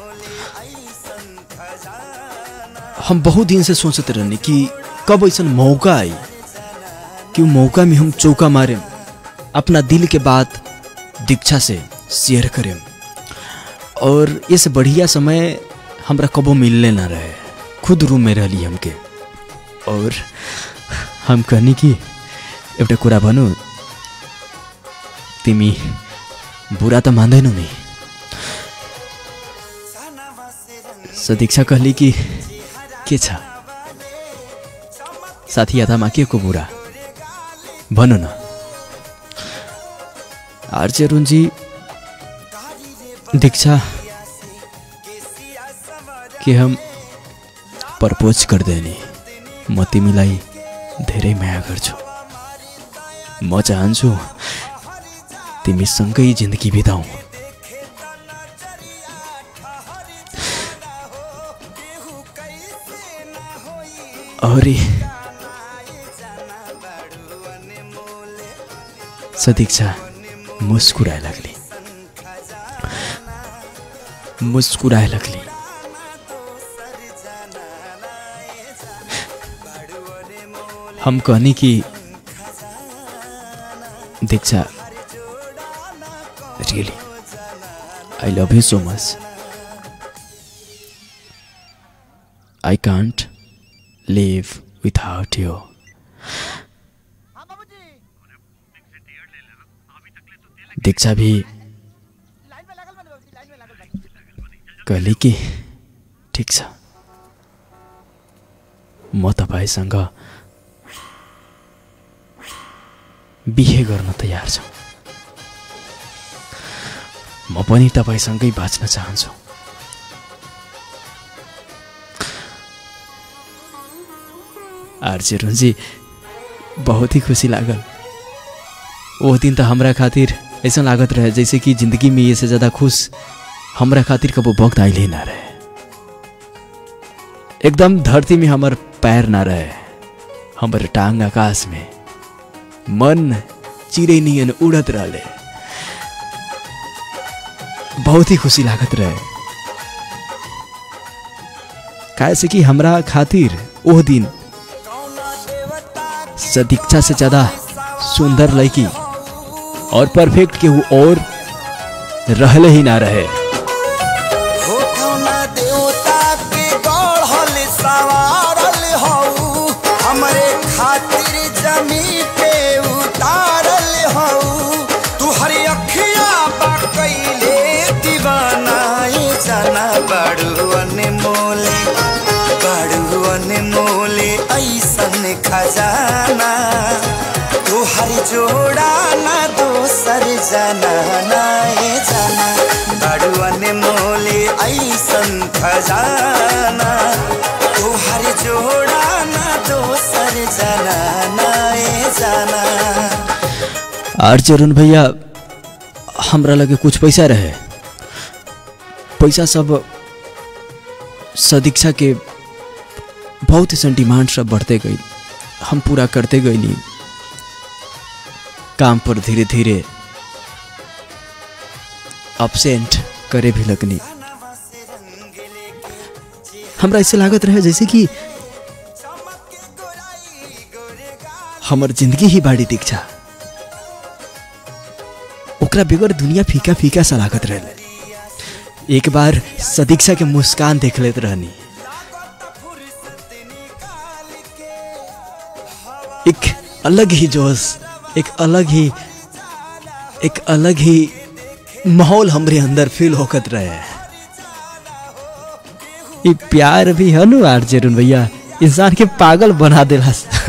हम बहुत दिन से सोचते रहने कि कब ऐसा मौका आई कि वो मौका में हम चौका मारे अपना दिल के बात दीक्षा से शेयर करें और इस बढ़िया समय हमरा कबो मिलने ना रहे खुद रूम में रहली हमके और हम कहनी कि एउटा कुरा भनौँ तिमी बुरा त मान्दैनौ नि सदीक्षा कहली कि के छ साथी अथामा के को बुरा भन न आर्चे रुन्जी दीक्षा के हम प्रपोज गर्दैन म तिमीलाई धेरै माया गर्छु म चाहन्छु तिमीसँगै जिन्दगी बिताउँ अरे सदीक्षा मुस्कुराए लागली मुस्कुराए लगली हम कहनी कि Diksha really I love you so much I कांट लिव विथआउट यू दीक्षा भी कहली कि ठिक छ म तपाईँसँग बिहे गर्न तयार छु म पनि तपाईँसँगै बाँच्न चाहन्छु आरजे रुंजी बहुत ही खुशी लागल वो दिन तो हमरा खातिर ऐसा लागत रहे जैसे कि जिंदगी में ये से ज्यादा खुश हमरा खातिर कबो वक्त आइले ना रहे एकदम धरती में हमर पैर ना रहे हमर टांग आकाश में मन चिड़ै नियन उड़त रहले बहुत ही खुशी लागत रहे काहे से कि हमरा खातिर ओह दिन सदीक्षा से ज्यादा सुंदर लड़की और परफेक्ट केहू और रहले ही ना रहे हो कौना देवता के गढ़ल सवारल हऊ हमरे खातिर जमी पे उतारल हऊ तू हरी अखिया बा कैले दीवाना ये जाना बड़ुअन मोले बड़ुअन मोले ऐसन खजाना तू हरी जोड़ा ना दोसर जाना ना ये जाना बड़ुअन मोले ऐसन खजाना तू हर जोड़ा ना दोसर जाना ना ये जाना आर चरण भैया हमरा लगे कुछ पैसा रहे पैसा सब सदीक्षा के बहुत ऐसा डिमांड सब बढ़ते गई हम पूरा करते गईली काम पर धीरे धीरे अपसेंट करे भी लगनी हमरा ऐसे लागत रहे जैसे कि हमर जिंदगी ही बाड़ी दीक्षा ओकरा बेगर दुनिया फीका फीका सा लागत रहे एक बार सदीक्षा के मुस्कान देख लेत रहनी एक अलग ही जोश एक अलग ही एक अलग ही माहौल हमरे अंदर फील होकत रहे ये प्यार भी है नु आर जरून भैया इंसान के पागल बना देला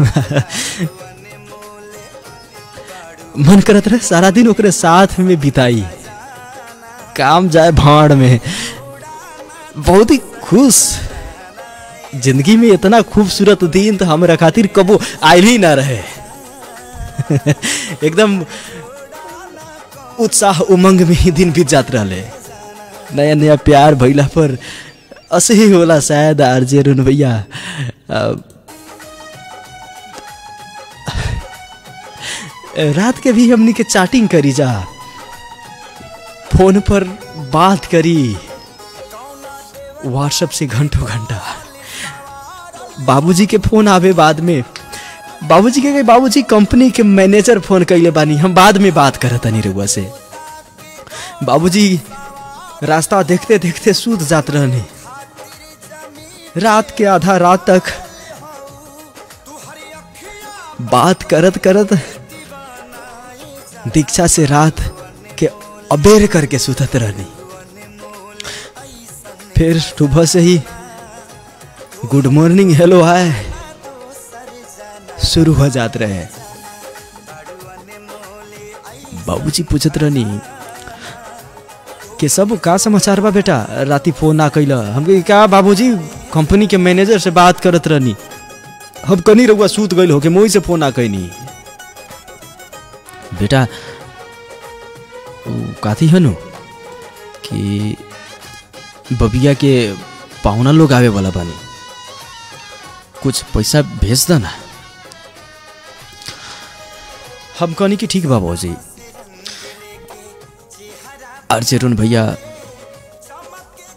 मन करत रहे सारा दिन ओकरे साथ में बिताई काम जाए भाड़ में बहुत ही खुश जिंदगी में इतना खूबसूरत दिन तो हमरा खातिर कबो आयल ही ना रहे एकदम उत्साह उमंग में ही दिन बीत जात रहले नया नया प्यार भइला पर ऐसे ही होला शायद आरजे रुन भैया अ, रात के भी हमनी के चैटिंग करी जा फोन पर बात करी व्हाट्सएप से घंटों घंटा बाबूजी के फोन आवे बाद में बाबूजी के बाबूजी कंपनी के मैनेजर फोन कैले बानी हम बाद में बात करत तनी रउआ से बाबूजी रास्ता देखते देखते सूत जात रहनी रात के आधा रात तक बात करत करत दीक्षा से रात के अबेर करके सुतत रहनी फिर सुबह से ही गुड मॉर्निंग हेलो हाय शुरू हो जात रहे बाबूजी पूछत रहनी कि सब का समाचार बा बेटा राती फोन ना कैला हम कही, का बाबूजी कंपनी के मैनेजर से बात करत रहनी हम कनी रहुआ सूत गइल हो के मोही से फोन ना कैनी बेटा उ काथी हनु कि बबिया के पाहुना लोग आवे वाला बानी कुछ पैसा भेज दो ना हम कहनी कि ठीक बा बाबूजी अर्जेरुन भैया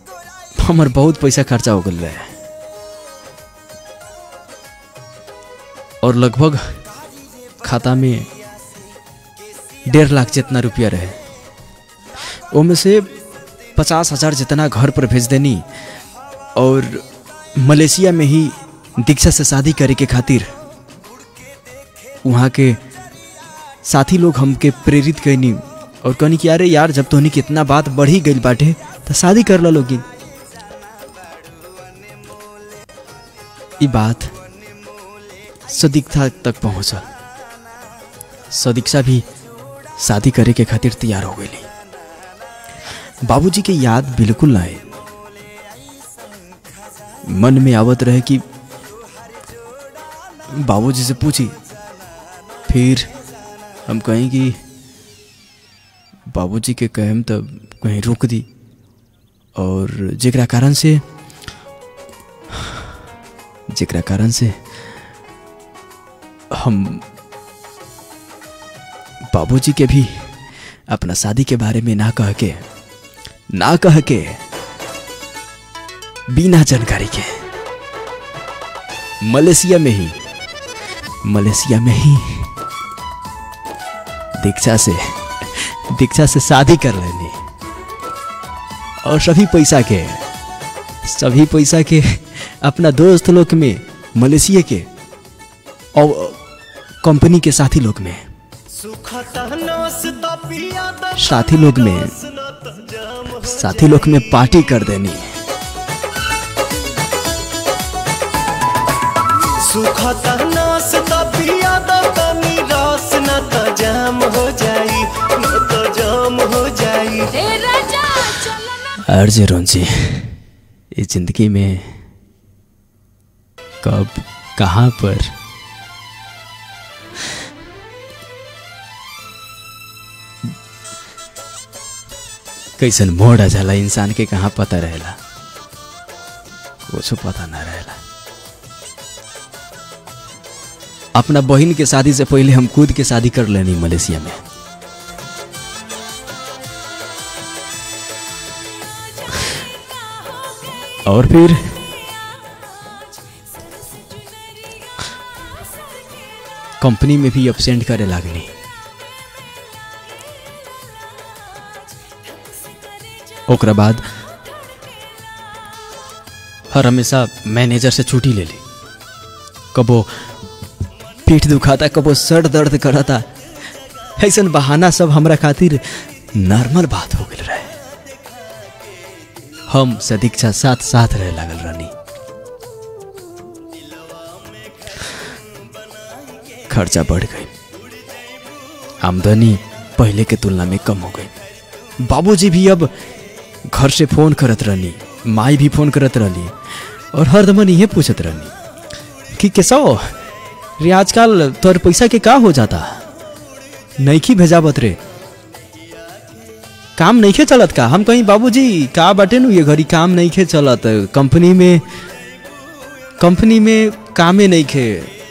हमर बहुत पैसा खर्चा हो गल रहे और लगभग खाता में डेढ़ लाख जितना रुपया रहे ओमे से पचास हजार जितना घर पर भेज देनी और मलेशिया में ही दीक्षा से शादी करे के खातिर वहाँ के साथी लोग हमके प्रेरित कैनी और कहनी कि अरे यार जब तोहनी के इतना बात बढ़ी गई बाटे तो शादी कर ला लोगी ई बात सदीक्षा तक पहुंचल सदीक्षा भी शादी करे के खातिर तैयार हो गई बाबूजी के याद बिल्कुल ना आए मन में आवत रहे कि बाबूजी से पूछी फिर हम कहें कि बाबूजी के कहम तब कहीं रोक दी और जेकरा कारण से जेकरा कारण से हम बाबूजी के भी अपना शादी के बारे में ना कह के ना कह के बिना जानकारी के मलेशिया में ही मलेशिया में ही दीक्षा से दीक्षा से शादी कर लेनी और सभी पैसा के सभी पैसा के अपना दोस्त लोग में मलेशिया के और कंपनी के साथी लोग में साथी लोग में साथी लोग में पार्टी कर देनी सुखता नास त पिया द तनी रस न त जाम हो जाई न त जाम हो जाई अर्ज रोंजी इस जिंदगी में कब कहाँ पर कैसन मोड़ आ जाला इंसान के कहाँ पता रहेला कुछ पता ना रहेला अपना बहन के शादी से पहले हम खुद के शादी कर लेनी मलेशिया में और फिर कंपनी में भी अपसेंट करे लागनी ओकरा बाद हर हमेशा मैनेजर से छुट्टी ले ली कबो पीठ दुखाता कबो सर दर्द करता ऐसन बहाना सब हमरा खातिर नॉर्मल बात हो गई रहे हम सदीक्षा साथ साथ रहे लागल रहनी खर्चा बढ़ गई आमदनी पहले के तुलना में कम हो गई बाबूजी भी अब घर से फोन करत रहनी माई भी फोन करत रहली और हरदमन ये पूछत रहनी कि कैसा रे आजकल तोर पैसा के का हो जाता नईखी भेजावत रे काम नहीं खे चलत का हम कहीं बाबूजी का बाटे नु ये घड़ी काम नहीं खे चलत कंपनी में कंपनी में कामे नहीं खे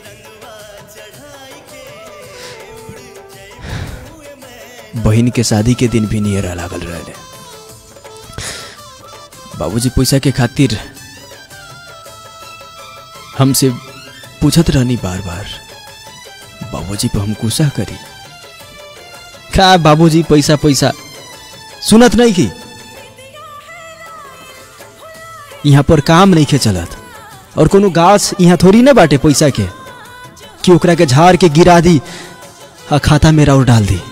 बहन के शादी के दिन भी नियर लागल रहे बाबूजी पैसा के खातिर हमसे पूछत रहनी बार बार बाबूजी पर हम गुस्सा करी का बाबूजी पैसा पैसा सुनत नहीं की यहाँ पर काम नहीं खे चलत और कोनो गाछ यहाँ थोड़ी ना बाटे पैसा के कि ओकरा के झाड़ के गिरा दी आ खाता में और डाल दी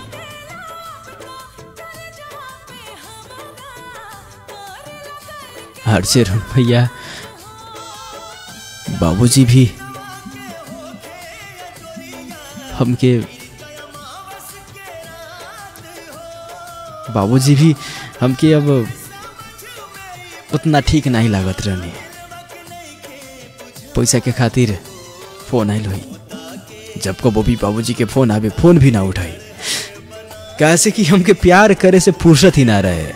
हर से भैया बाबूजी भी हमके बाबूजी भी हमके अब उतना ठीक नहीं लागत रहनी पैसा के खातिर फोन आयल हुई जब कबो भी बाबूजी के फोन आवे फोन भी ना उठाई कैसे कि हमके प्यार करे से फुर्सत ही ना रहे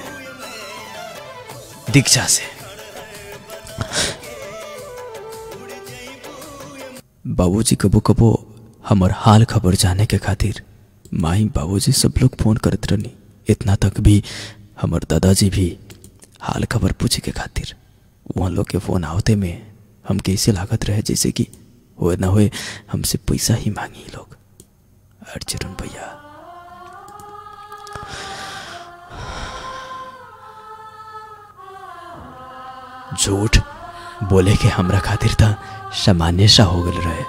दीक्षा से बाबूजी कबो कबो हमर हाल खबर जाने के खातिर माई बाबूजी सब लोग फोन करत रहनी इतना तक भी हमर दादाजी भी हाल खबर पूछे के खातिर वहाँ लोग के फोन आवते में हम कैसे लागत रहे जैसे कि हो ना होए हमसे पैसा ही मांगी ई लोग अर्जुन भैया झूठ बोले के हमरा खातिर था सामान्य सा हो गल रहे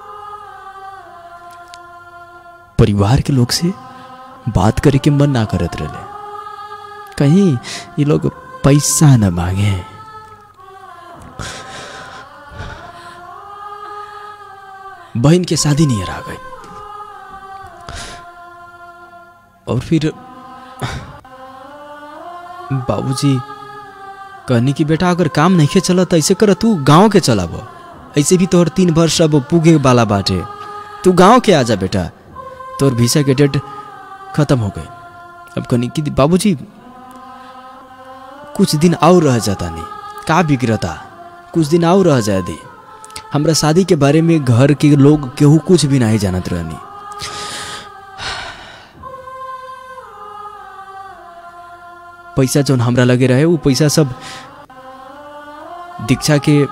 परिवार के लोग से बात करे के मन ना करत रहे कहीं ये लोग पैसा न मांगे बहन के शादी नहीं आ गई और फिर बाबूजी कहनी कि बेटा अगर काम नहीं चला तो ऐसे कर तू गांव के चलाब ऐसे भी तोहर तीन वर्ष अब पुगे वाला बाटे तू गांव के आ जा बेटा तोहर वीसा के डेट खत्म हो गई अब कहनी कि बाबूजी कुछ दिन और रह जाता नहीं का बिगड़ता कुछ दिन और रह जाए दी हमरा शादी के बारे में घर के लोग केहू कुछ भी नहीं जानत रहनी पैसा जौन हमरा लगे रहे वो पैसा सब दीक्षा के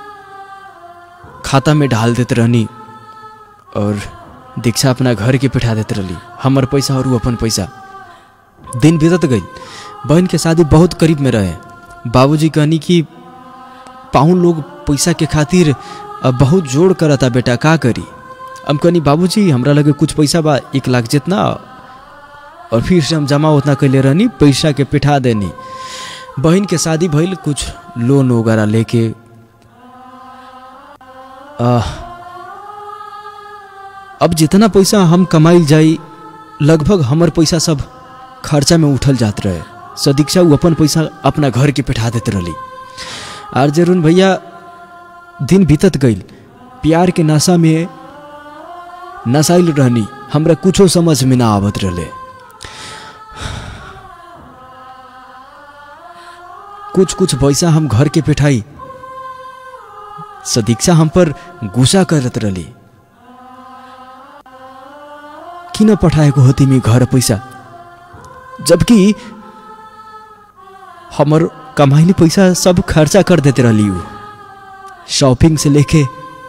खाता में डाल देते रहनी और दीक्षा अपना घर के पिठा देते रहली हमर पैसा और वो अपन पैसा दिन बीतत गई बहन के शादी बहुत करीब में रहे बाबूजी कहनी कि पाहुन लोग पैसा के खातिर अब बहुत जोड़ करता बेटा का करी हम कहनी बाबूजी हमरा लगे कुछ पैसा बा एक लाख जितना और फिर से हम जमा उतना कैले रहनी पैसा के पिठा देनी बहन के शादी भइल कुछ लोन वगैरह लेके आ, अब जितना पैसा हम कमाइल जाई लगभग हमर पैसा सब खर्चा में उठल जात रहे सदीक्षा उ अपन पैसा अपना घर के पिठा देते रहली आर जरून भैया दिन बीतत गईल प्यार के नशा में नसाइल रहनी हमरा कुछो समझ में ना आवत रहले कुछ कुछ पैसा हम घर के पिठाई सदीक्षा हम पर गुस्सा करत रहली किन पठाएको हो तिमी घर पैसा जबकि हमर कमाइले पैसा सब खर्चा कर देते रहली उ शॉपिंग से लेके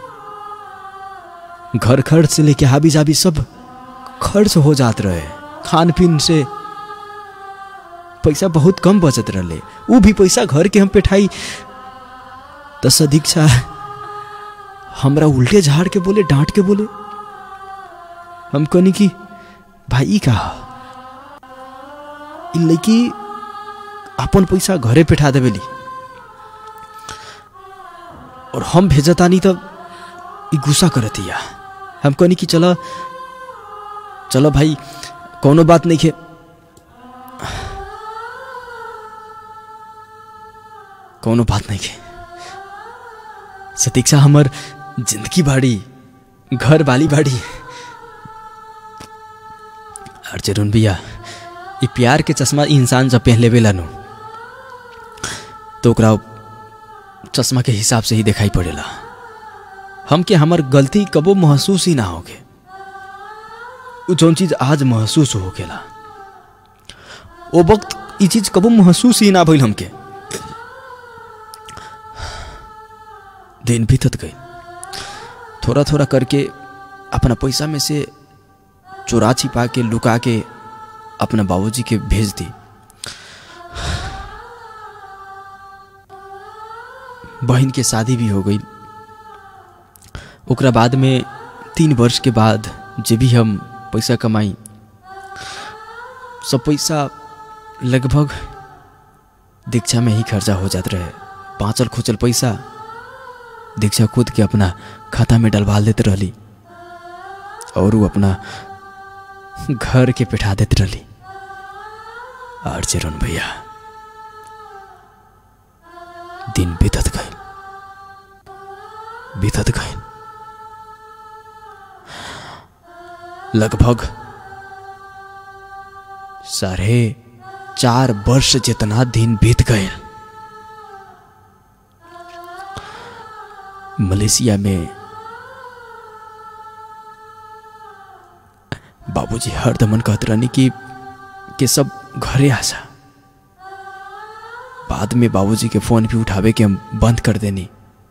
घर खर्च से लेके हाबी जाबी सब खर्च हो जात रहे खान पीन से पैसा बहुत कम बचत रहले वो भी पैसा घर के हम पेठाई तो सदीक्षा हमरा उल्टे झाड़ के बोले डांट के बोले हम कहनी कि भाई का इ लड़की अपन पैसा घरे पेठा देवेली और हम भेजतानी तब इ गुस्सा करतिया हम कहनी कि चलो चलो भाई कोनो बात नहीं है कोनो बात नहीं है सतीक्षा हमर जिंदगी बाड़ी घर वाली बाड़ी और जरूर भैया ये प्यार के चश्मा इंसान जब पहन लेवे नु तो ओकरा चश्मा के हिसाब से ही दिखाई पड़ेला हम के हमार गलती कबो महसूस ही ना होगे उ जौन चीज आज महसूस होकेला ओ वक्त ये चीज कबो महसूस ही ना भइल हमके दिन बीतत गई थोड़ा थोड़ा करके अपना पैसा में से चोरा छिपा के लुका के अपना बाबूजी के भेज दी बहन के शादी भी हो गई ओकरा बाद में तीन वर्ष के बाद जे भी हम पैसा कमाई सब पैसा लगभग दीक्षा में ही खर्चा हो जात रहे पाँचल खोचल पैसा दीक्षा खुद के अपना खाता में डलवा देते रहली और वो अपना घर के पिठा देते रहली और चिरुन भैया दिन बीतत गए बीतत गए लगभग साढ़े चार वर्ष जितना दिन बीत गए मलेशिया में बाबूजी हरदमन कहते रहनी कि कि सब घरे आजा बाद में बाबूजी के फोन भी उठावे के हम बंद कर देनी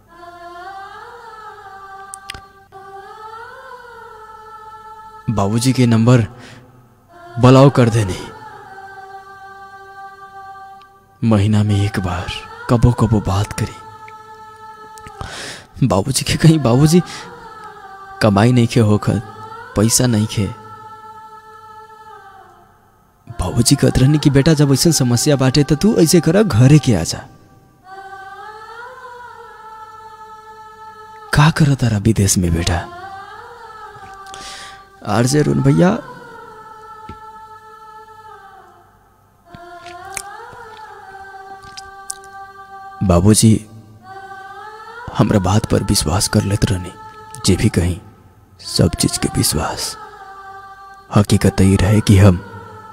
बाबूजी के नंबर ब्लॉक कर देनी महीना में एक बार कबो कबो बात करी बाबूजी के कहीं बाबूजी कमाई नहीं खे होकर पैसा नहीं खे बाबूजी कहत रहनी कि बेटा जब ऐसा समस्या बाटे तो तू ऐसे कर घरे के आजा का कर तारा विदेश में बेटा आरजे रुन भैया बाबूजी हमरा बात पर विश्वास कर लेत रहनी जे भी कहीं सब चीज के विश्वास हकीकत ये रहे कि हम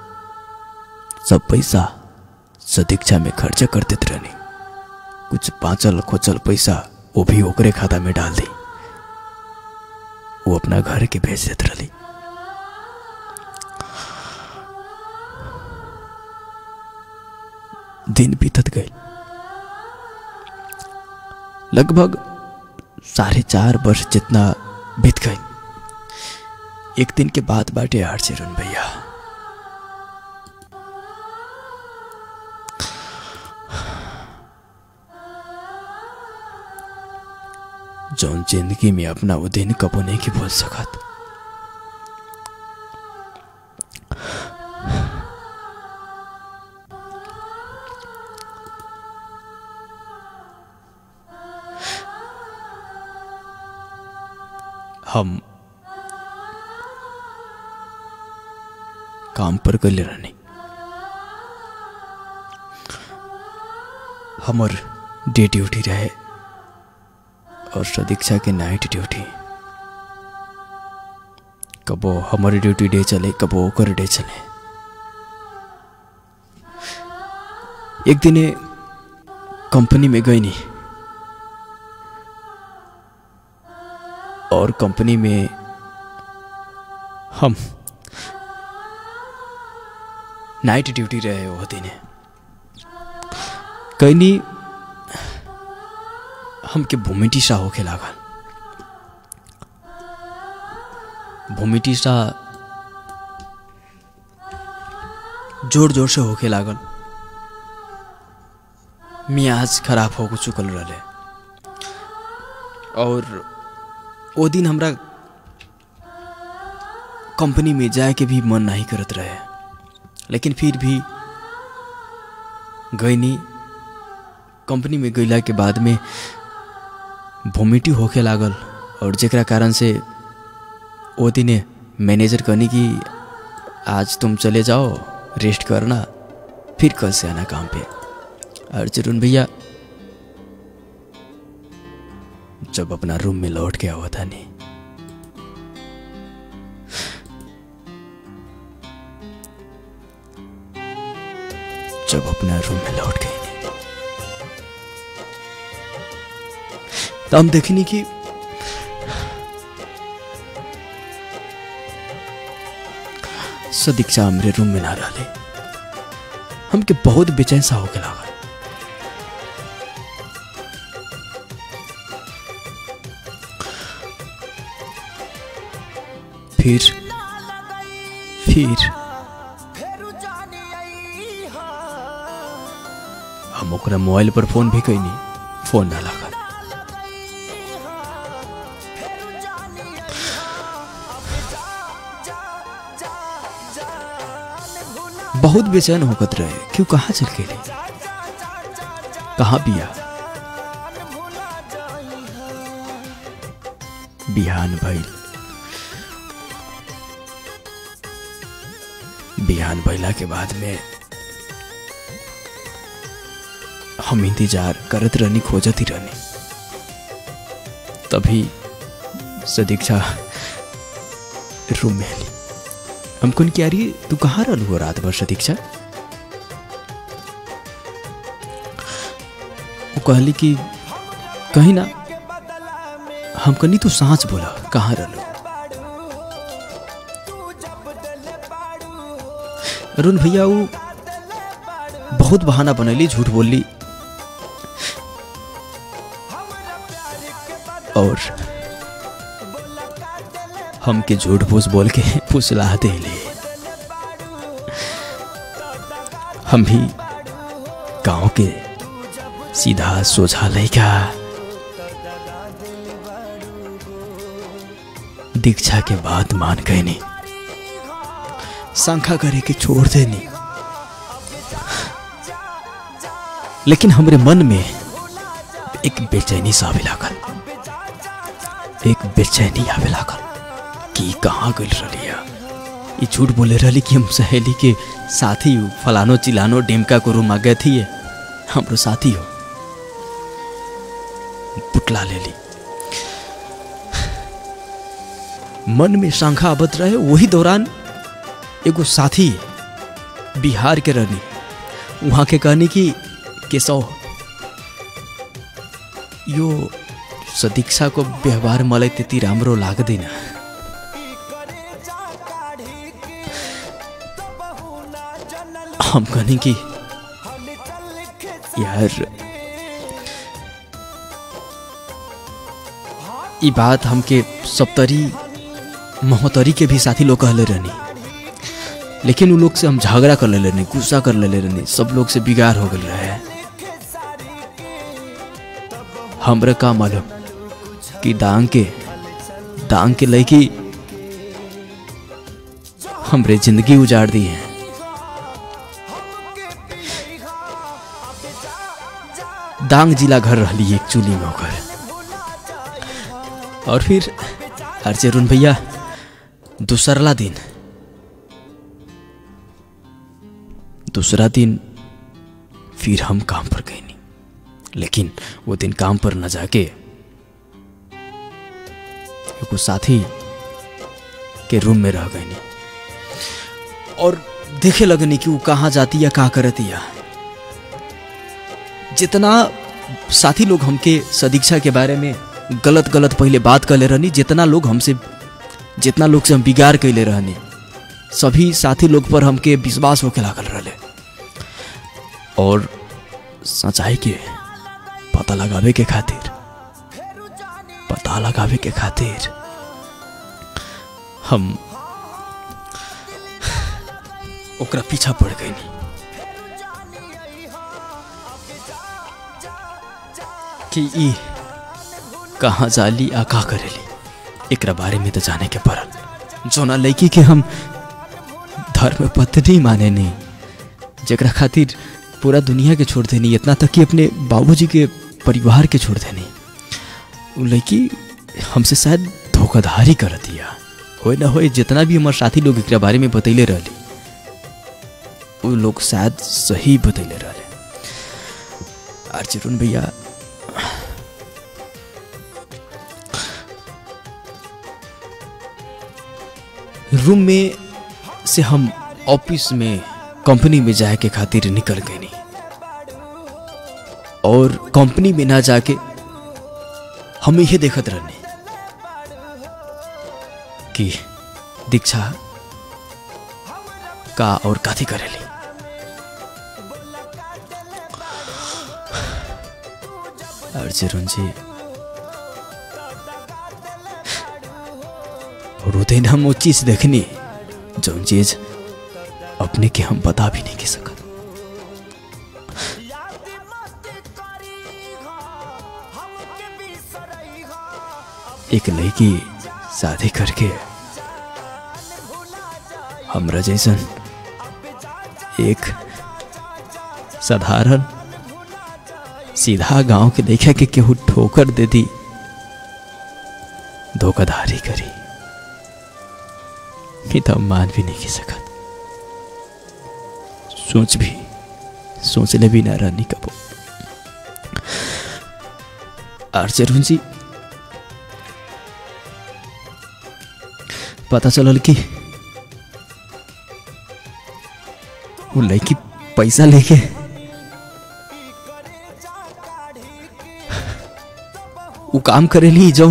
सब पैसा सदीक्षा में खर्चा कर देते रहनी कुछ बाँचल खोचल पैसा वो भी ओकरे खाता में डाल दी वो अपना घर के भेज देते रही दिन बीतत गए लगभग साढ़े चार वर्ष जितना बीत गए एक दिन के बाद बाटे हार से रुन भैया जौन जिंदगी में अपना वो दिन कबो नहीं की भूल सकत हम काम पर गले रहनी हमर डे ड्यूटी रहे और सदीक्षा के नाइट ड्यूटी कबो हमारी ड्यूटी डे चले कबो ओकर डे चले एक दिन कंपनी में गई नहीं और कंपनी में हम नाइट ड्यूटी रहे वो दिन कहीं हमके भूमिटिसा होके लागल भूमिटिसा जोर जोर से होके लागल मियाज खराब हो चुकल रहे और वो दिन हमरा कंपनी में जाए के भी मन नहीं करत रहे लेकिन फिर भी गईनी कंपनी में गईला के बाद में वोमिटी होके लागल और जेकरा कारण से वो दिने मैनेजर कहनी कि आज तुम चले जाओ रेस्ट करना फिर कल से आना काम पे और जरून भैया जब अपना रूम में लौट के आवा था नहीं जब अपना रूम में लौट गई नहीं तो हम देखनी कि सदीक्षा हमरे रूम में ना रहे हमके बहुत बेचैन सा होके लागल फिर फिर हम ओकरा मोबाइल पर फोन भी कैनी फोन ना लागल बहुत बेचैन होकत रहे क्यों कहाँ चल के लिए कहाँ बिया बिहान भइल बिहान भइला के बाद में हम इंतजार करत रहनी खोजत ही रहनी तभी सदीक्षा रूम में आली हमको की आ रही तू कहाँ रहलू हो रात भर सदीक्षा वो कहली कि कहीं ना हम कनी तू सांच बोला कहाँ रहलू अरुण भैया वो बहुत बहाना बनैली झूठ बोलली और हमके झूठ फूस बोल के फुसला देले हम भी गांव के सीधा सोझा लैका दीक्षा के बाद मान गए नहीं शंखा करे के छोड़ देनी लेकिन हमरे मन में एक बेचैनी सा आवे लागल एक बेचैनी आवे लागल कि कहाँ गइल रही ये झूठ बोले रही कि हम सहेली के साथी हो फलानो चिलानो डेमका को रूम आ गए थी हमरो साथी हो पुटला ले ली मन में शंखा आबत रहे वही दौरान एगो साथी बिहार के रहनी वहाँ के कहनी कि केशव यो सदीक्षा को व्यवहार मलाई त्यति राम्रो लाग्दैन हम कहनी कि यार ई बात हमके सप्तरी महोत्तरी के भी साथी लोग कहले रहनी लेकिन उन लोग से हम झगड़ा कर ले रहनी गुस्सा कर ले रहनी सब लोग से बिगाड़ हो गए रहे हमरे का मालूम कि दांग के दांग के लड़की हमरे जिंदगी उजाड़ दी है दांग जिला घर रही एक चूली में होकर और फिर अर्चरुन भैया दूसरला दिन दूसरा दिन फिर हम काम पर गए नहीं लेकिन वो दिन काम पर न जाके एगो साथी के रूम में रह गए नहीं और देखे लगनी कि वो कहाँ जाती या कहाँ करती या जितना साथी लोग हमके सदीक्षा के बारे में गलत गलत पहले बात कर ले रहनी जितना लोग हमसे जितना लोग से हम बिगाड़ कैले रहनी सभी साथी लोग पर हमके विश्वास होके लागल रहे और सच्चाई के पता लगावे के खातिर पता लगावे के खातिर हम ओकरा पीछा पड़ गई कि ई कहाँ जाली आ का करेली एकरा बारे में तो जाने के पड़ल जोना लड़की के हम धर्म पत्नी माने नहीं जरा खातिर पूरा दुनिया के छोड़ देनी इतना तक कि अपने बाबूजी के परिवार के छोड़ देनी वो लड़की हमसे शायद धोखाधड़ी कर दिया हो ना हो जितना भी हमारे साथी लोग एकरा बारे में बतैले रहली वो लोग शायद सही बतैले रहले अर्जुन भैया रूम में से हम ऑफिस में कंपनी में जाए के खातिर निकल गए नहीं और कंपनी में ना जाके हम यही देखत रहने कि दीक्षा का और काथी करेली अर्जुन जी और वो दिन हम वो चीज देखनी जो चीज अपने के हम बता भी नहीं के सकत एक लड़की शादी करके हमरा जैसन एक साधारण सीधा गांव के देखा के केहू ठोकर दे दी धोखाधड़ी करी ये तो हम मान भी नहीं की सकत सोच भी सोचले भी ना रहनी कबो आर्चरुन जी पता चलल कि वो लड़की पैसा लेके वो काम करेली जौन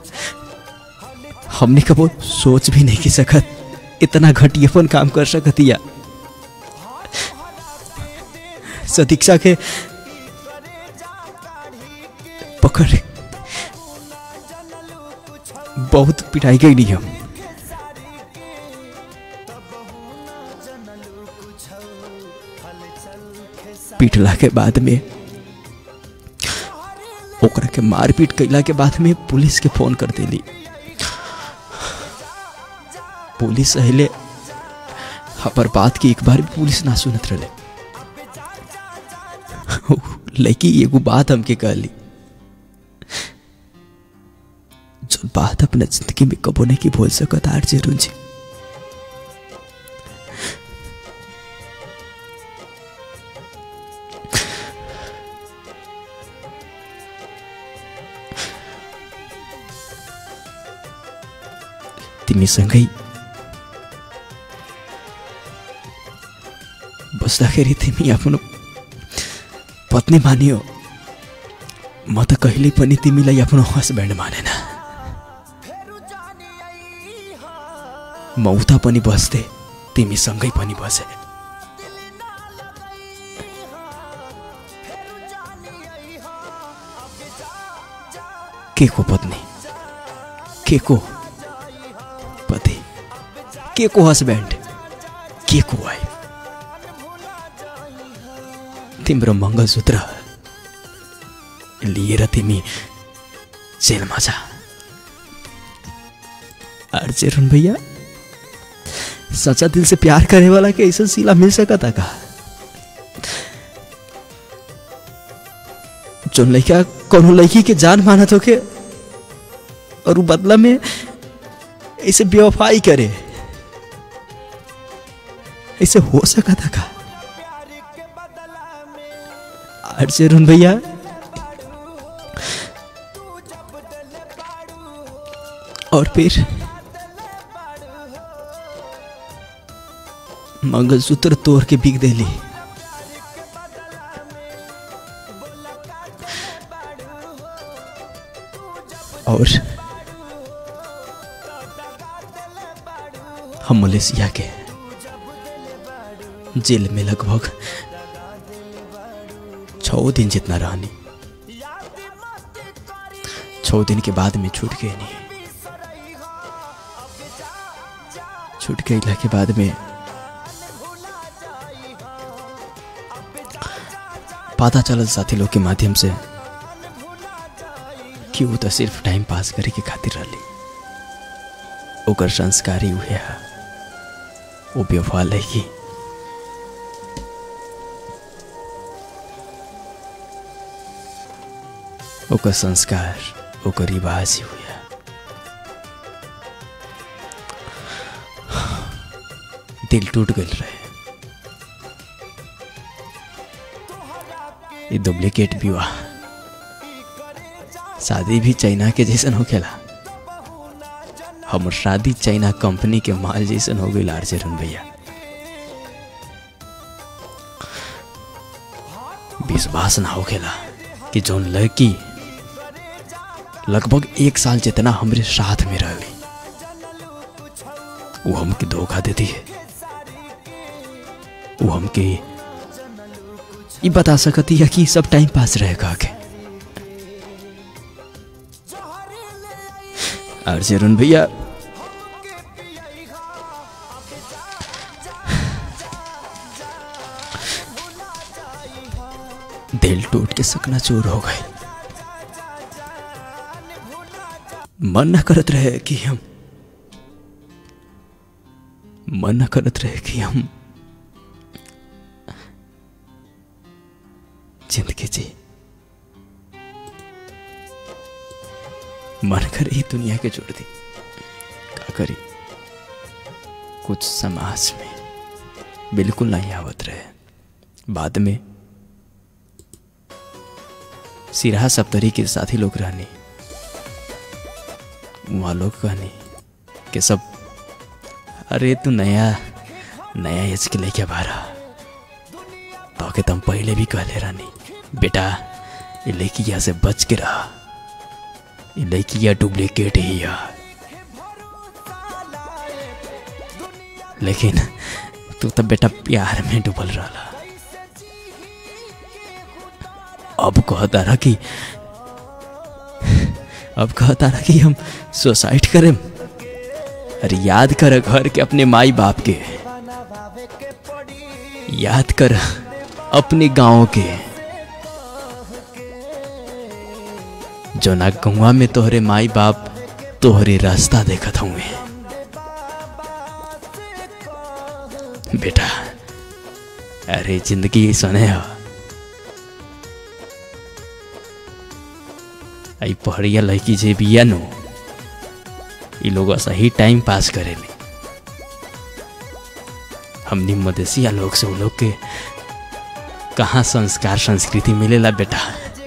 हमने कबो सोच भी नहीं की सकत इतना घटियापन काम कर सकतिया सदीक्षा के पकड़ बहुत पिटाई गई हम पीटला के बाद में ओकरा के मारपीट कैला के बाद में पुलिस के फोन कर देली पुलिस अहिले हमार बात की एक बार भी पुलिस ना सुनत रहे लड़की एगो बात हमके कहली जो बात अपना जिंदगी में कबो नहीं की बोल सकत आर जरूर जी तिमीसँगै बस्दाखेरि तिमी आफ्नो पत्नी मानियो म त कहिल्यै पनि तिमीलाई आफ्नो हस्बेन्ड मानेन म उता पनि बस्थे तिमीसँगै पनि बसे के को पत्नी के को पति के को हस्बेन्ड के को वाइफ तिम्रो मङ्गलसूत्र लिएर तिमी जेलमा जा अर्जेरुन भैया सच्चा दिल से प्यार करने वाला के ऐसा सिला मिल सका था का जो लड़का कोनो लड़की के जान माना तो के और वो बदला में ऐसे बेवफाई करे ऐसे हो सका था का अर्जेरुन भैया और फिर मंगलसूत्र तोड़ के बिक देली और हम मलेशिया के जेल में लगभग छः दिन जितना रहनी छः दिन के बाद में छूट गए नहीं छूट गईला के बाद में पता चलल साथी लोग के माध्यम से कि वो तो सिर्फ टाइम पास करे के खातिर रहली ओकर संस्कारी उहे है वो बेवफा लगी ओकर संस्कार ओकर रिवाज ही हुआ दिल टूट गल रहे ये डुप्लीकेट विवाह शादी भी चाइना के जैसन होखेला हमर शादी चाइना कंपनी के माल जैसन हो गई आर्जेरन भैया विश्वास ना होखेला कि जौन लड़की लगभग एक साल जितना हमरे साथ में रही वो हमके धोखा देती है वो हमके ये बता सकती है कि सब टाइम पास रहेगा के अर्जुन भैया दिल टूट के सकना चूर हो गए मन न करत रहे कि हम मन न करत रहे कि हम जिंदगी जी मन कर ही दुनिया के जोड़ दी का करी कुछ समाज में बिल्कुल नहीं आवत रहे बाद में सिराहा सप्तरी के साथी लोग रहनी वहाँ लोग कहनी कि सब अरे तू नया नया एज के लेके बारा तो के तुम पहले भी कहले रहनी बेटा ये लड़किया से बच के रहा ये लड़किया डुप्लीकेट ही है लेकिन तू तो बेटा प्यार में डूबल रहा अब कहता रहा कि अब कहता रहा कि हम सुसाइड करें अरे याद कर घर के अपने माई बाप के याद कर अपने गांव के जो ना गौवा में तोहरे माई बाप तोहरे रास्ता देखत हुए बेटा अरे जिंदगी सने है आई पहड़िया लड़की जे बिया नो ई लोग सही टाइम पास करेले हमनी मदेशिया लोग से उन लोग के कहाँ संस्कार संस्कृति मिलेला बेटा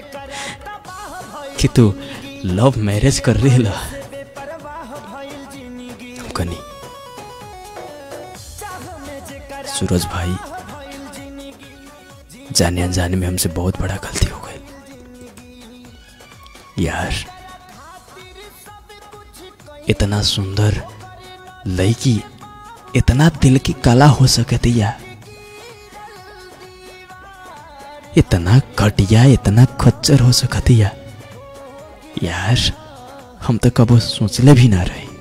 कि तू लव मैरिज कर रही ला कनी सूरज भाई जाने अनजाने में हमसे बहुत बड़ा गलती हो गई यार इतना सुंदर लड़की इतना दिल की कला हो सकती या इतना घटिया इतना खच्चर हो सकती या यार हम तो कबो सोचले भी ना रहे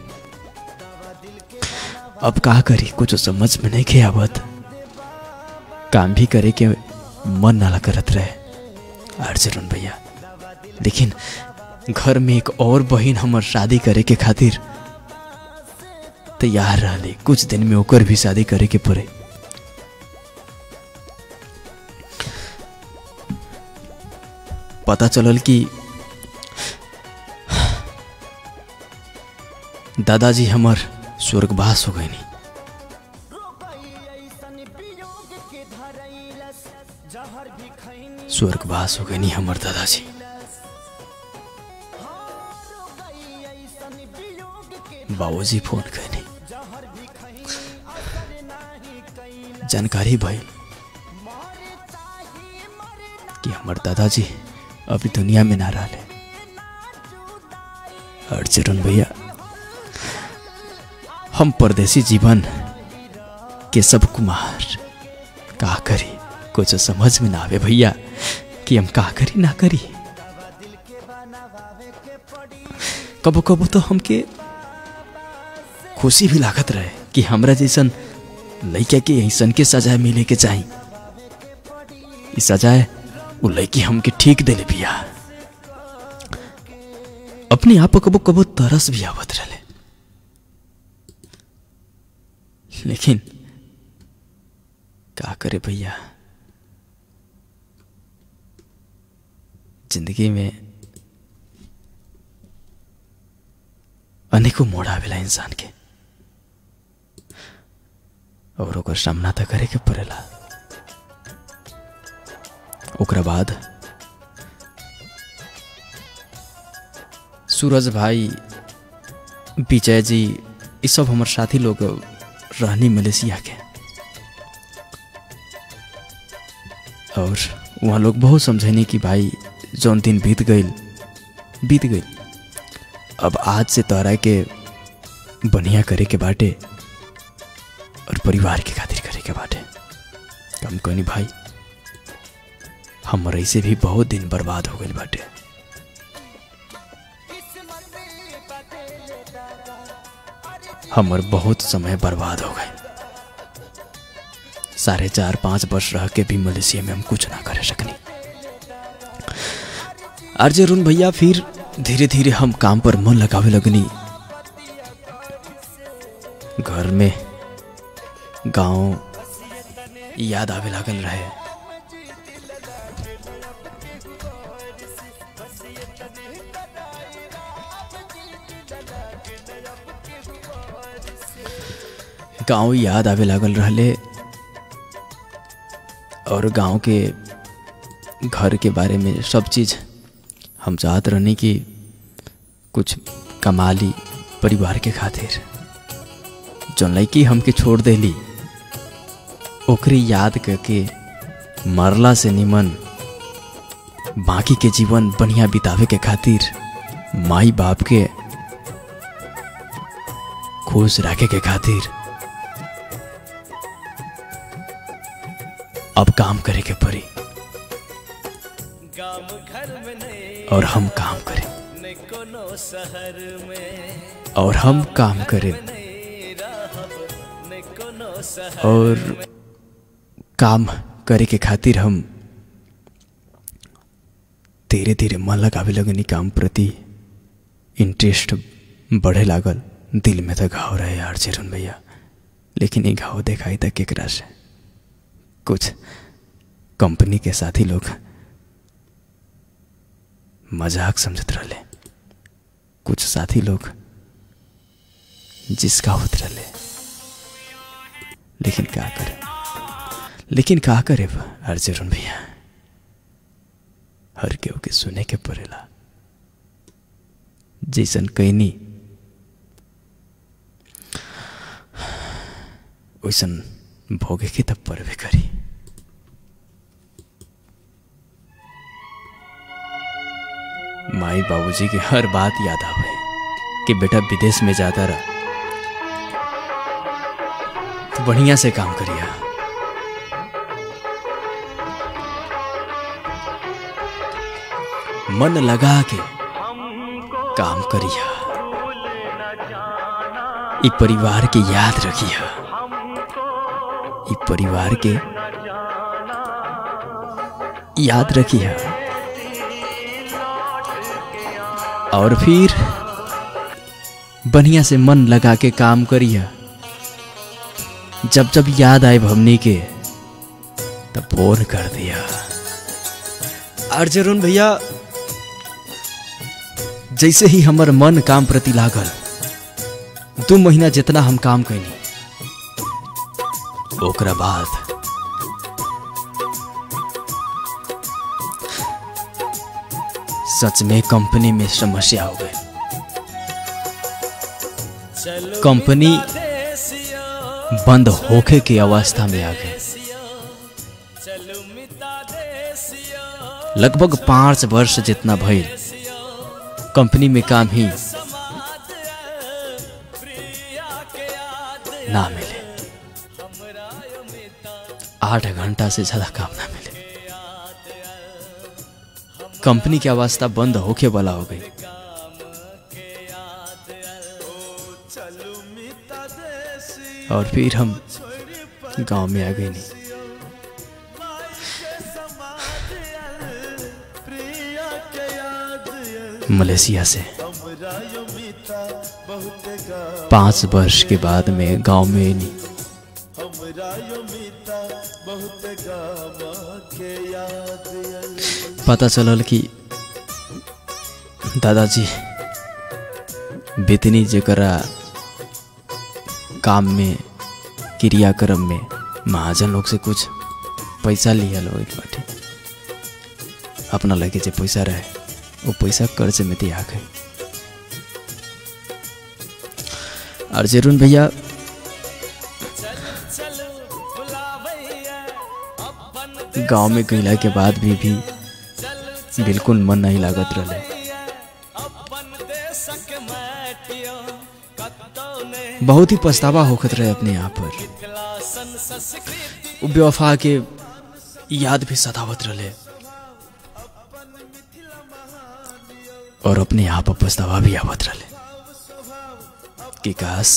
अब का करी कुछ समझ में नहीं खे आवत काम भी करे के मन नाला करत रहे अर्जुन भैया लेकिन घर में एक और बहन हमर शादी करे के खातिर तैयार रहले कुछ दिन में ओकर भी शादी करे के पड़े पता चलल कि दादाजी हमर स्वर्गवास हो गए स्वर्गवास हो गए हमर दादाजी बाबूजी फोन कैनी जानकारी भइल कि हमर दादाजी अभी दुनिया में ना रहे अर्जुन भैया हम परदेसी जीवन के सब कुमार का करी कुछ समझ में ना आवे भैया कि हम का करी ना करी कबो कबो तो हमके खुशी भी लागत रहे कि हमरा जैसन लड़का के ऐसन के सजाए मिले के चाही ई सजाए वो लड़की हमके ठीक दिले बिया अपने आप कबो कबो तरस भी आवत रहे लेकिन का करे भैया जिंदगी में अनेकों मोड़ आवेला इंसान के और ओकर सामना तो करे के पड़ेला ओकरा बाद सूरज भाई विजय जी ये सब हमार साथी लोग रहनी मलेशिया के और वहाँ लोग बहुत समझेनी कि भाई जौन दिन बीत गई बीत गई अब आज से तोहरा के बढ़िया करे के बाटे और परिवार के खातिर करे के बाटे कम कहनी भाई हम ऐसे भी बहुत दिन बर्बाद हो गए बाटे हमर बहुत समय बर्बाद हो गए साढ़े चार पाँच वर्ष रह के भी मलेशिया में हम कुछ ना कर सकनी आरजे अरुण भैया फिर धीरे धीरे हम काम पर मन लगावे लगनी घर में गांव याद आवे लागल रहे गांव याद आवे लागल रहले और गांव के घर के बारे में सब चीज़ हम चाहत रहनी कि कुछ कमाली परिवार के खातिर जौन लड़की हमके छोड़ देली ओकरे याद करके मरला से निमन बाकी के जीवन बढ़िया बितावे के खातिर माई बाप के खुश रखे के खातिर अब काम करे के पड़ी और हम काम करें और हम काम करें और काम करे के खातिर हम धीरे धीरे मन लगावे लगनी काम प्रति इंटरेस्ट बढ़े लागल दिल में तो घाव रहे यार चिरन भैया लेकिन ये घाव दिखाई तक केकरा से कुछ कंपनी के साथी लोग मजाक समझत रहले कुछ साथी लोग जिसका होत रहले लेकिन का करे लेकिन का करे अर्जुन भैया हर केहू के सुने के पड़ेला जैसन कैनी वैसन भोगे के तब पड़बे करी माई बाबूजी की हर बात याद आवे कि बेटा विदेश में जाता रहा तो बढ़िया से काम करिया मन लगा के काम करिया ई परिवार के याद रखिया ई परिवार के याद रखिया और फिर बढ़िया से मन लगा के काम करिया जब जब याद आए हमनी के तब फोन कर दिया अर्जुन भैया जैसे ही हमर मन काम प्रति लागल दू महीना जितना हम काम कैनी ओकरा बाद सच में कंपनी में समस्या हो गई कंपनी बंद होके की अवस्था में आ गई लगभग पांच वर्ष जितना भइल कंपनी में काम ही ना मिले आठ घंटा से ज्यादा काम ना मिले कंपनी की अवस्था बंद होके वाला हो गई और फिर हम गांव में आ गए नहीं मलेशिया से पांच वर्ष के बाद में गांव में नहीं पता चलल कि दादाजी बेतनी जकरा काम में क्रियाक्रम में महाजन लोग से कुछ पैसा लिया लोग बाटे अपना लगे जे पैसा रहे वो पैसा कर्ज में दिया गए और जरून भैया गांव में गईला के बाद भी भी बिल्कुल मन नहीं लागत रहे बहुत ही पछतावा होखत रहे अपने आप पर उ बेवफा के याद भी सतावत रहे और अपने आप पर पछतावा भी आवत रहे कि काश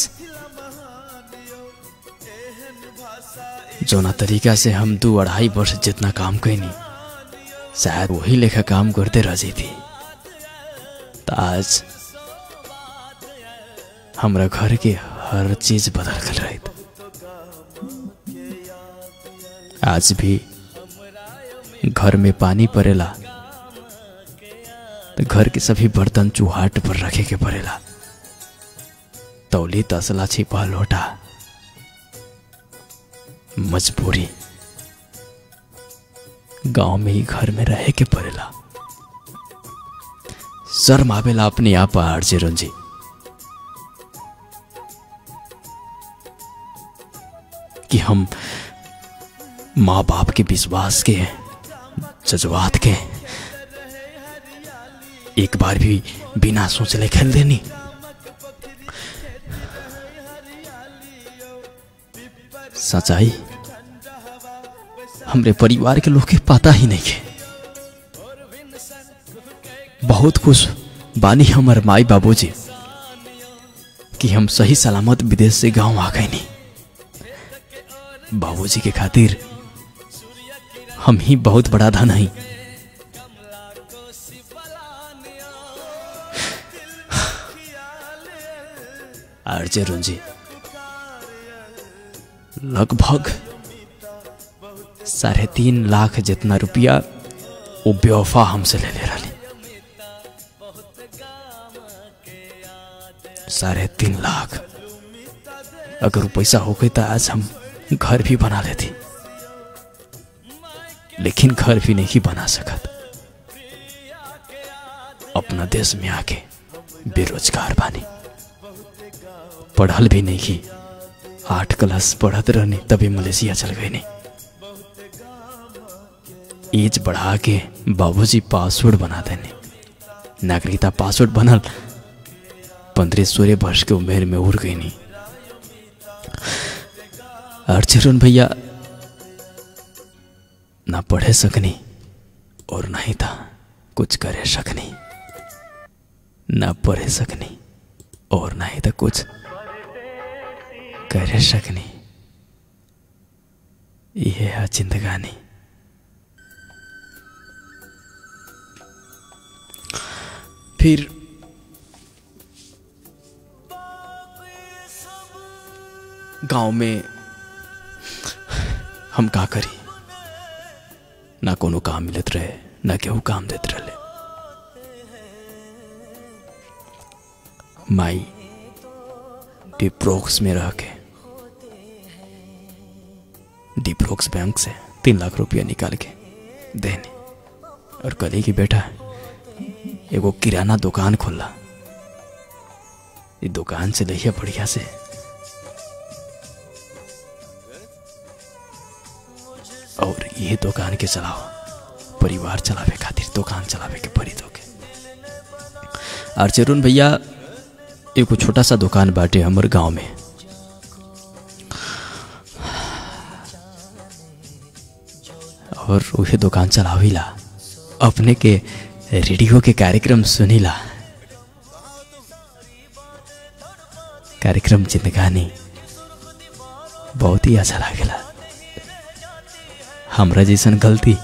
जोना तरीका से हम दू अढ़ाई वर्ष जितना काम कैनी शायद वही लेखा काम करते रह थी तो आज हमरा घर के हर चीज बदल गल रही आज भी घर में पानी पड़ेला तो घर के सभी बर्तन चूहाट पर रखे के पड़ेला तौली तसला छिपा लोटा मजबूरी गांव में ही घर में रहे के पड़ेला शर्म आवेला अपने आप अर्जुन जी कि हम माँ बाप के विश्वास के जज्बात के एक बार भी बिना सोचले खेल देनी सच्चाई हमरे परिवार के लोग के पता ही नहीं है बहुत कुछ बानी हमर माई बाबूजी कि हम सही सलामत विदेश से गांव आ गए नहीं बाबूजी के खातिर हम ही बहुत बड़ा धन हई आरजे रुंजी लगभग साढ़े तीन लाख जितना रुपया वो बेवफा हमसे ले ले रही साढ़े तीन लाख अगर वो पैसा हो गई तो आज हम घर भी बना लेती लेकिन घर भी नहीं बना सकत अपना देश में आके बेरोजगार बानी पढ़ल भी नहीं की आठ क्लास पढ़त रहनी तभी मलेशिया चल गई नहीं एज बढ़ा के बाबूजी पासवर्ड बना देने नागरिकता पासवर्ड बनल पंद्रह सोलह वर्ष के उम्र में उड़ गई नहीं अर्चरण भैया ना पढ़े सकनी और ना ही था कुछ करे सकनी ना पढ़े सकनी और ना ही था कुछ करे सकनी यह है जिंदगानी फिर गांव में हम का करी ना कोनो काम मिलत रहे ना केहू काम देत रहे माई डिप्रोक्स में रह के डिप्रोक्स बैंक से तीन लाख रुपया निकाल के देने और कली की बेटा एगो किराना दुकान खोला ये दुकान से लइया बढ़िया से और ये दुकान के चलाओ परिवार चलावे खातिर दुकान चलावे के पड़ी तो के और चरुण भैया एगो छोटा सा दुकान बाटे हमर गांव में और उहे दुकान चलाविला अपने के रेडियो के कार्यक्रम सुनिला कार्यक्रम जिंदगानी बहुत ही अच्छा लागेला हमरा जैसन गलती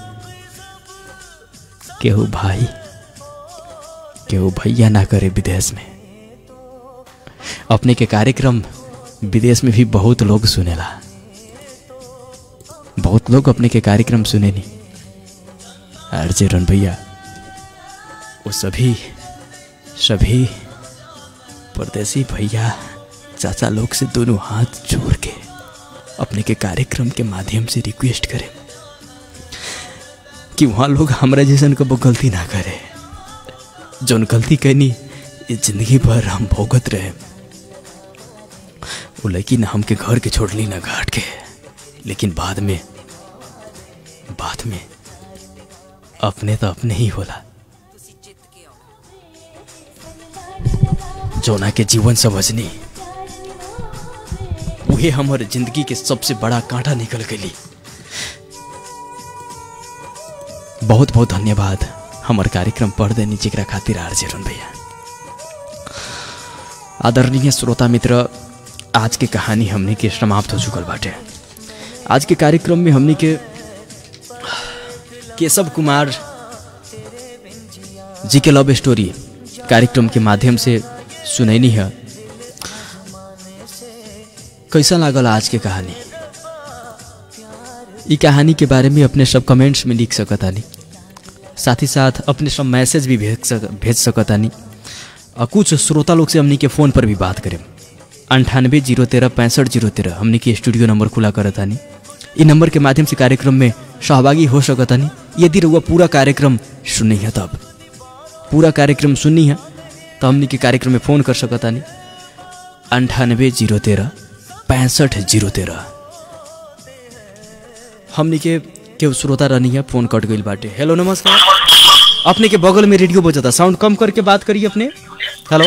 केहू भाई केहू भैया ना करे विदेश में अपने के कार्यक्रम विदेश में भी बहुत लोग सुनेला बहुत लोग अपने के कार्यक्रम सुने नहीं आरजे रन भैया वो सभी सभी परदेसी भैया चाचा लोग से दोनों हाथ जोड़ के अपने के कार्यक्रम के माध्यम से रिक्वेस्ट करें कि वहाँ लोग हमारा जैसन कबो गलती ना करे जौन गलती कैनी ये जिंदगी भर हम भोगत रहे वो लड़की ना हमके घर के छोड़ली ना घाट के लेकिन बाद में बाद में अपने तो अपने ही होला जोना के जीवन समझनी वही हमारे जिंदगी के सबसे बड़ा कांटा निकल गई बहुत बहुत धन्यवाद हमार कार्यक्रम पढ़ देनी जेकरा खातिर आर जेरन भैया आदरणीय श्रोता मित्र आज के कहानी हमने के समाप्त हो चुकल बाटे आज के कार्यक्रम में हमने के केशव कुमार जी के लव स्टोरी कार्यक्रम के माध्यम से सुनैनी है कैसा लागल आज के कहानी ई कहानी के बारे में अपने सब कमेंट्स में लिख सकतानी साथ ही साथ अपने सब मैसेज भी भेज सक भेज सकतानी और कुछ श्रोता लोग से हमनी के फ़ोन पर भी बात करें अंठानबे जीरो तेरह पैंसठ जीरो तेरह हमनी के स्टूडियो नंबर खुला करतानी इ नंबर के माध्यम से कार्यक्रम में सहभागी हो सकतानी यदि रउआ पूरा कार्यक्रम सुनी है तब पूरा कार्यक्रम सुनी है तो हमनी के कार्यक्रम में फ़ोन कर सकतानी अंठानबे जीरो तेरह पैंसठ जीरो तेरह हमनी के केहू श्रोता रहनी है फोन कट गई बाटे हेलो नमस्कार अपने के बगल में रेडियो बजाता साउंड कम करके बात करिए अपने हेलो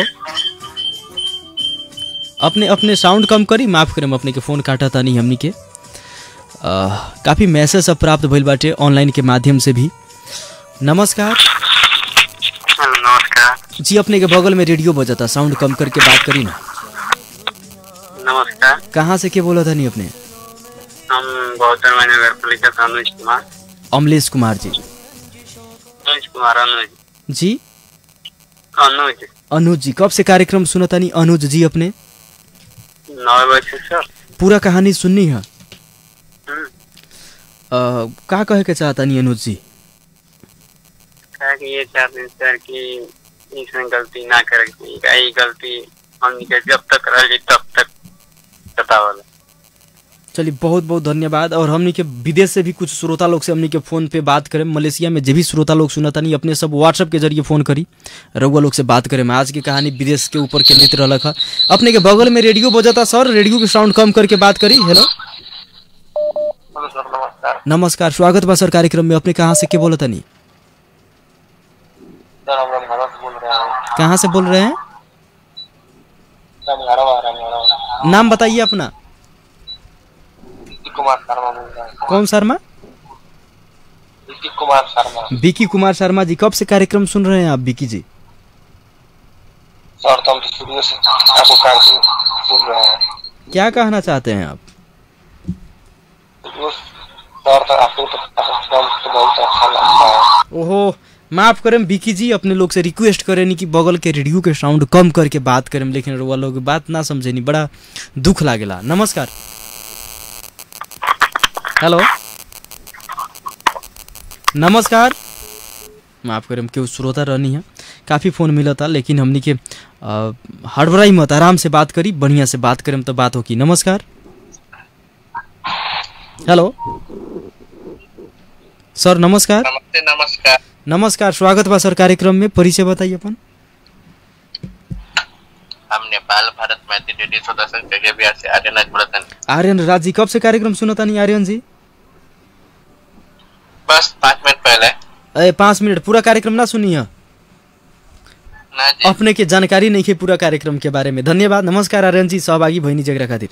अपने अपने साउंड कम करी माफ करें अपने के फ़ोन काटा था नहीं हमनी के आ, काफ़ी मैसेज सब प्राप्त भइल बाटे ऑनलाइन के माध्यम से भी नमस्कार नमस्कार जी अपने के बगल में रेडियो बजाता साउंड कम करके बात करी ना नमस्कार कहाँ से के बोला था नहीं अपने हम गौतम नगर पालिका से अनुज कुमार अमलेश कुमार जी अनुज कुमार अनुज जी अनुज अनुज जी कब से कार्यक्रम सुना था नहीं अनुज जी अपने नौ बजे सर पूरा कहानी सुननी है हम्म, अ, का कहे के चाहता नहीं अनुज जी कहा कि ये चाहते हैं सर कि इसमें गलती ना करे यही गलती हमनी के जब तक रही तब तक बतावल चलिए बहुत बहुत धन्यवाद और हमनी के विदेश से भी कुछ श्रोता लोग से हमनी के फोन पे बात करें मलेशिया में जो भी श्रोता लोग सुना नहीं अपने सब व्हाट्सएप के जरिए फोन करी रउआ लोग से बात करें आज की कहानी विदेश के ऊपर केंद्रित रहलक है अपने के बगल में रेडियो बजाता सर रेडियो के साउंड कम करके बात करी हेलो हेलो सर नमस्कार नमस्कार स्वागत बा सर कार्यक्रम में अपने कहाँ से के बोला था नहीं सर हम रामघारा से बोल रहे हैं कहाँ से बोल रहे हैं रामघारा रामघारा नाम बताइए अपना कुमार शर्मा बोल रहे हैं कौन शर्मा ऋतिक कुमार शर्मा विकी कुमार शर्मा जी कब से कार्यक्रम सुन रहे हैं आप विकी जी सर तो हम तो शुरू से आपको कार्यक्रम सुन रहे हैं क्या कहना चाहते हैं आप शुरू से- सर तो आपको तो कार्यक्रम तो बहुत अच्छा लगता है ओहो माफ करें विकी जी अपने लोग से रिक्वेस्ट करें नी कि बगल के रेडियो के साउंड कम करके बात करें लेकिन वो लोग बात ना समझे नी बड़ा दुख लागेला नमस्कार हेलो नमस्कार माफ करें केहू श्रोता रहनी है काफ़ी फ़ोन मिला था लेकिन हमनी के अ, हड़बड़ाई मत आराम से बात करी बढ़िया से बात करें तो बात होगी नमस्कार हेलो सर नमस्कार नमस्ते नमस्कार नमस्कार स्वागत बा सर कार्यक्रम में परिचय बताइए अपन हम नेपाल भारत मैत्री रेडियो सदस्य जगह बिहार से आर्यन राजवर्धन आर्यन राज जी कब से कार्यक्रम सुना था नहीं आर्यन जी बस पाँच मिनट पहले अरे पाँच मिनट पूरा कार्यक्रम ना सुनी है ना जी अपने के जानकारी नहीं है पूरा कार्यक्रम के बारे में धन्यवाद नमस्कार आर्यन जी सहभागी भैनी जगरा खातिर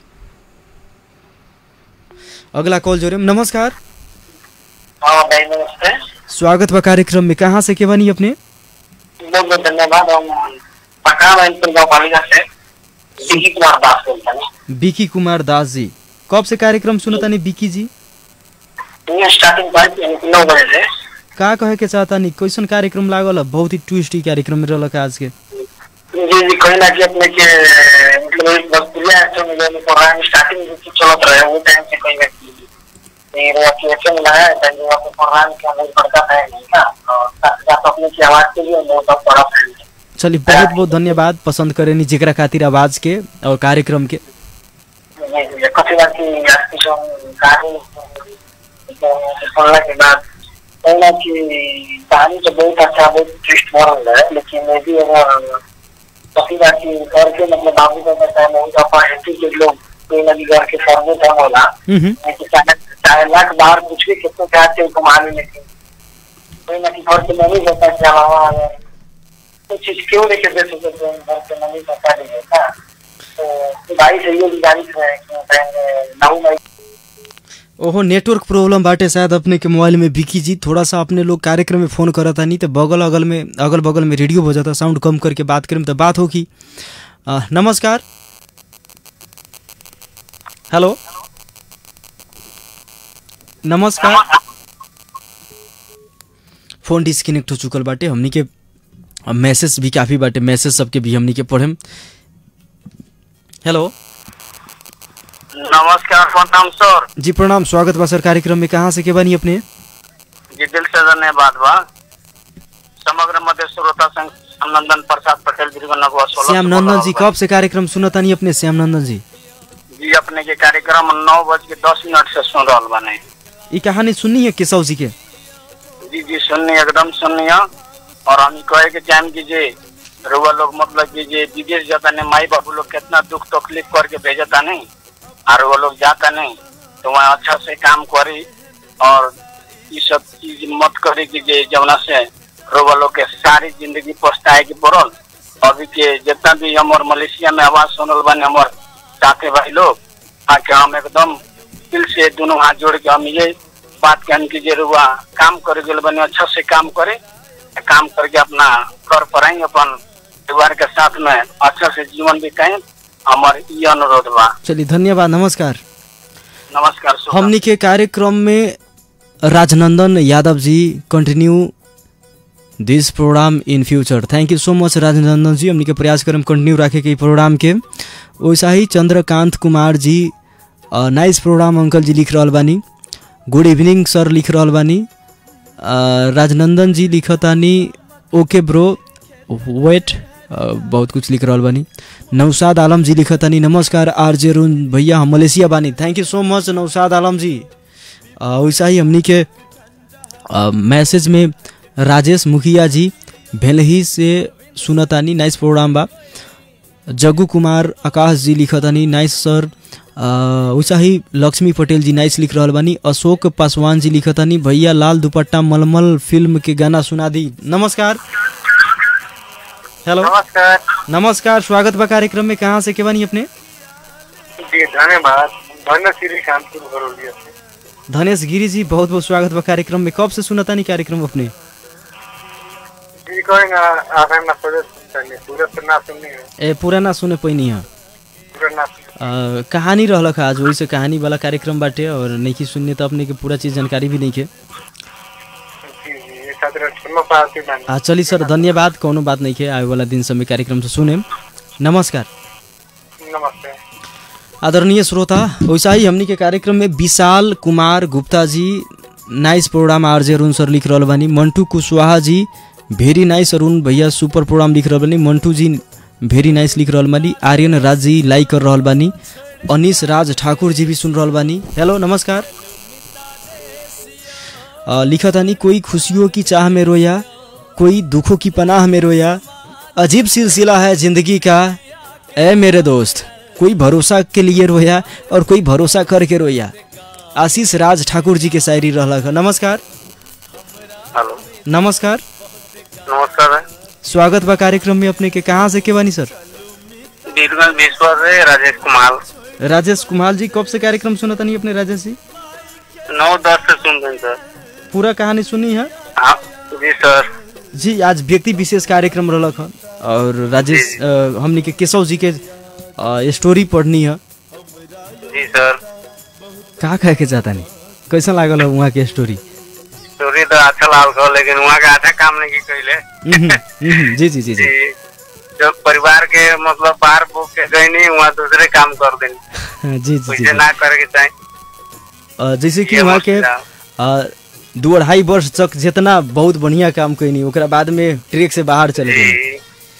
अगला कॉल जोड़े नमस्कार हाँ भाई नमस्ते स्वागत बा कार्यक्रम में कहाँ से के बनी अपने बहुत बहुत धन्यवाद हम पटना मैनपुर गाँव पालिका से विकी कुमार दास बोलते हैं विकी कुमार दास जी कब से कार्यक्रम सुना था नहीं विकी जी ये स्टार्टिंग पॉइंट नौ बजे से का कहे के चाहता नहीं कैसन कार्यक्रम लागल है? बहुत ही ट्विस्टी कार्यक्रम रहल आज के जी जी कहीं ना कि अपने के मतलब एक भोजपुरिया एक्टर में जो प्रोग्राम स्टार्टिंग जो चलत रहे वो टाइम से कहीं ना कि ये रुआ की एक्शन में है तो जो आपके प्रोग्राम के अंदर पड़ता है नहीं का और साथ साथ अपने की आवाज के लिए बहुत बड़ा फैन है चलिए बहुत बहुत धन्यवाद पसंद करे नी जेकरा खातिर आवाज के और कार्यक्रम के जी जी कथी बात की आज की जो कहानी सुनने के बाद कहीं ना कि कहानी तो बहुत अच्छा बहुत ट्विस्ट मॉरल है लेकिन ये भी अगर कथी बात की घर के मतलब बाबू का कहता है बहुत अपॉर्चुनिटी के लोग कोई ना भी घर के सर्वे कम होला हम्म नहीं तो चाहे चाहे लाख बाहर कुछ भी कितने चाहते हैं कमाने लेकिन कोई ना कि घर के नहीं होता है क्या वहाँ अगर कुछ चीज क्यों लेके दे सकते हैं घर के नहीं बता देगा तो भाई से ये गुजारिश है कि नाऊ भाई ओहो नेटवर्क प्रॉब्लम बाटे शायद अपने के मोबाइल में बिकी जी थोड़ा सा अपने लोग कार्यक्रम में फोन करत नहीं तो बगल अगल में अगल बगल में रेडियो बजाता साउंड कम करके बात करें तो बात होगी अ, नमस्कार हेलो नमस्कार फोन डिस्कनेक्ट हो चुकल बाटे हमनी के मैसेज भी काफ़ी बाटे मैसेज सबके भी हमनी के पढ़े हेलो नमस्कार प्रणाम सर जी प्रणाम स्वागत बा सर कार्यक्रम में कहाँ से के बनी अपने जी दिल से धन्यवाद बा समग्र मध्य श्रोता संघ श्यामनंदन प्रसाद पटेल गिरगनगवा सोलह श्याम नंदन जी कब से कार्यक्रम सुनता नहीं अपने श्याम नंदन जी जी अपने के कार्यक्रम नौ बज के दस मिनट से सुन रहा बने ये कहानी सुननी है केशव जी के जी जी सुननी एकदम सुननी है और हम ई कहे के चाहें कि जे रुआ लोग मतलब कि जे विदेश जाता नहीं माई बाबू लोग कितना दुख तकलीफ करके भेजता नहीं और वो लोग जाता नहीं तो वहाँ अच्छा से काम करी और ये सब चीज मत करी कि जे जमुना से रुआ लोग के सारी जिंदगी पछताए की पड़ल अभी के जितना भी हमार मलेशिया में आवाज सुनल बने हमार साथे भाई लोग आके हम एकदम दिल से दोनों हाथ जोड़ के हम ये बात कहन की जे रुआ काम करे गल बने अच्छा से काम करे काम करके अपना घर पर आई अपन परिवार के साथ में अच्छा से जीवन बिताएं हमार ये अनुरोध बा चलिए धन्यवाद नमस्कार नमस्कार शुभ हमनी के कार्यक्रम में Rajnandan Yadav ji continue this program in future thank you so much Rajnandan जी हमनी के प्रयास करम कंटिन्यू रखे के ई प्रोग्राम के वैसा ही चंद्रकांत कुमार जी अ, नाइस प्रोग्राम अंकल जी लिख रहल बानी गुड इवनिंग सर लिख रहल बानी अ, राजनंदन जी लिखतानी ओके ब्रो वेट अ, बहुत कुछ लिख रहल बानी नौसाद आलम जी लिखतानी नमस्कार आर जे रुन भैया हम मलेशिया बानी थैंक यू सो मच नौसाद आलम जी अ, वैसा ही हमनी के अ, मैसेज में राजेश मुखिया जी भेलही से सुनतानी नाइस प्रोग्राम बा जग्गू कुमार आकाश जी लिखतानी नाइस सर अ, वैसा ही लक्ष्मी पटेल जी नाइस लिख रहल बानी अशोक पासवान जी लिखतानी भैया लाल दुपट्टा मलमल फिल्म के गाना सुना दी नमस्कार हेलो नमस्कार नमस्कार स्वागत बा कार्यक्रम में कहाँ से के बानी अपने जी धन्यवाद धन्य श्री कानपुर बरौलिया से धनेश गिरी जी बहुत बहुत स्वागत बा कार्यक्रम में कब से सुनतानी कार्यक्रम अपने जी कहेंगे आप हम ना सोचे सुनते पूरे से ना सुननी है ए पूरा ना सुने पैनी है पूरे ना अ, कहानी रहलक आज वही से कहानी वाला कार्यक्रम बाटे और नहीं सुनने तो अपने के पूरा चीज जानकारी भी नहीं के जी जी ये खातिर सुनो पाती बानी आ चली सर धन्यवाद कोनो बात नहीं के आए वाला दिन समय कार्यक्रम से सुने नमस्कार नमस्ते आदरणीय श्रोता वैसा ही हमनी के कार्यक्रम में विशाल Kumar Gupta ji nice program RJ Arun sir लिख रहल बानी मंटू कुशवाहा जी भेरी नाइस अरुण भैया सुपर प्रोग्राम लिख रहल बानी मंटू जी भेरी नाइस लिख रहल बानी आर्यन राज जी लाइक कर रहल बानी अनिश राज ठाकुर जी भी सुन रहल बानी हेलो नमस्कार अ, लिखतानी कोई खुशियों की चाह में रोया कोई दुखों की पनाह में रोया अजीब सिलसिला है जिंदगी का ए मेरे दोस्त कोई भरोसा के लिए रोया और कोई भरोसा करके रोया आशीष राज ठाकुर जी के शायरी रहलक है। नमस्कार हेलो नमस्कार नमस्कार स्वागत बा कार्यक्रम में अपने के कहाँ से के बानी सर बीरगंज विश्वास से राजेश कुमार राजेश कुमार जी कब से कार्यक्रम सुना तनी अपने राजेश जी नौ दस से सुन रहे हैं सर पूरा कहानी सुनी है हाँ जी सर जी आज व्यक्ति विशेष कार्यक्रम रहलक है और राजेश अ, हमनी के केशव जी के अ, स्टोरी पढ़नी है जी सर का कहे के चाहता नहीं कैसा लागल है वहाँ के स्टोरी स्टोरी तो अच्छा लाल को लेकिन वहाँ का अच्छा काम नहीं की कैले हम्म, हम्म, जी जी जी जी जी जब परिवार के मतलब बाहर बुक के गई नहीं वहाँ दूसरे काम कर देनी जी जी जी, वैसे जी ना करे के चाहे अ, जैसे कि ये वहाँ के मुश्किल अ, दू अढ़ाई वर्ष तक जितना बहुत बढ़िया काम कैनी ओकरा बाद में ट्रेक से बाहर चले गए जी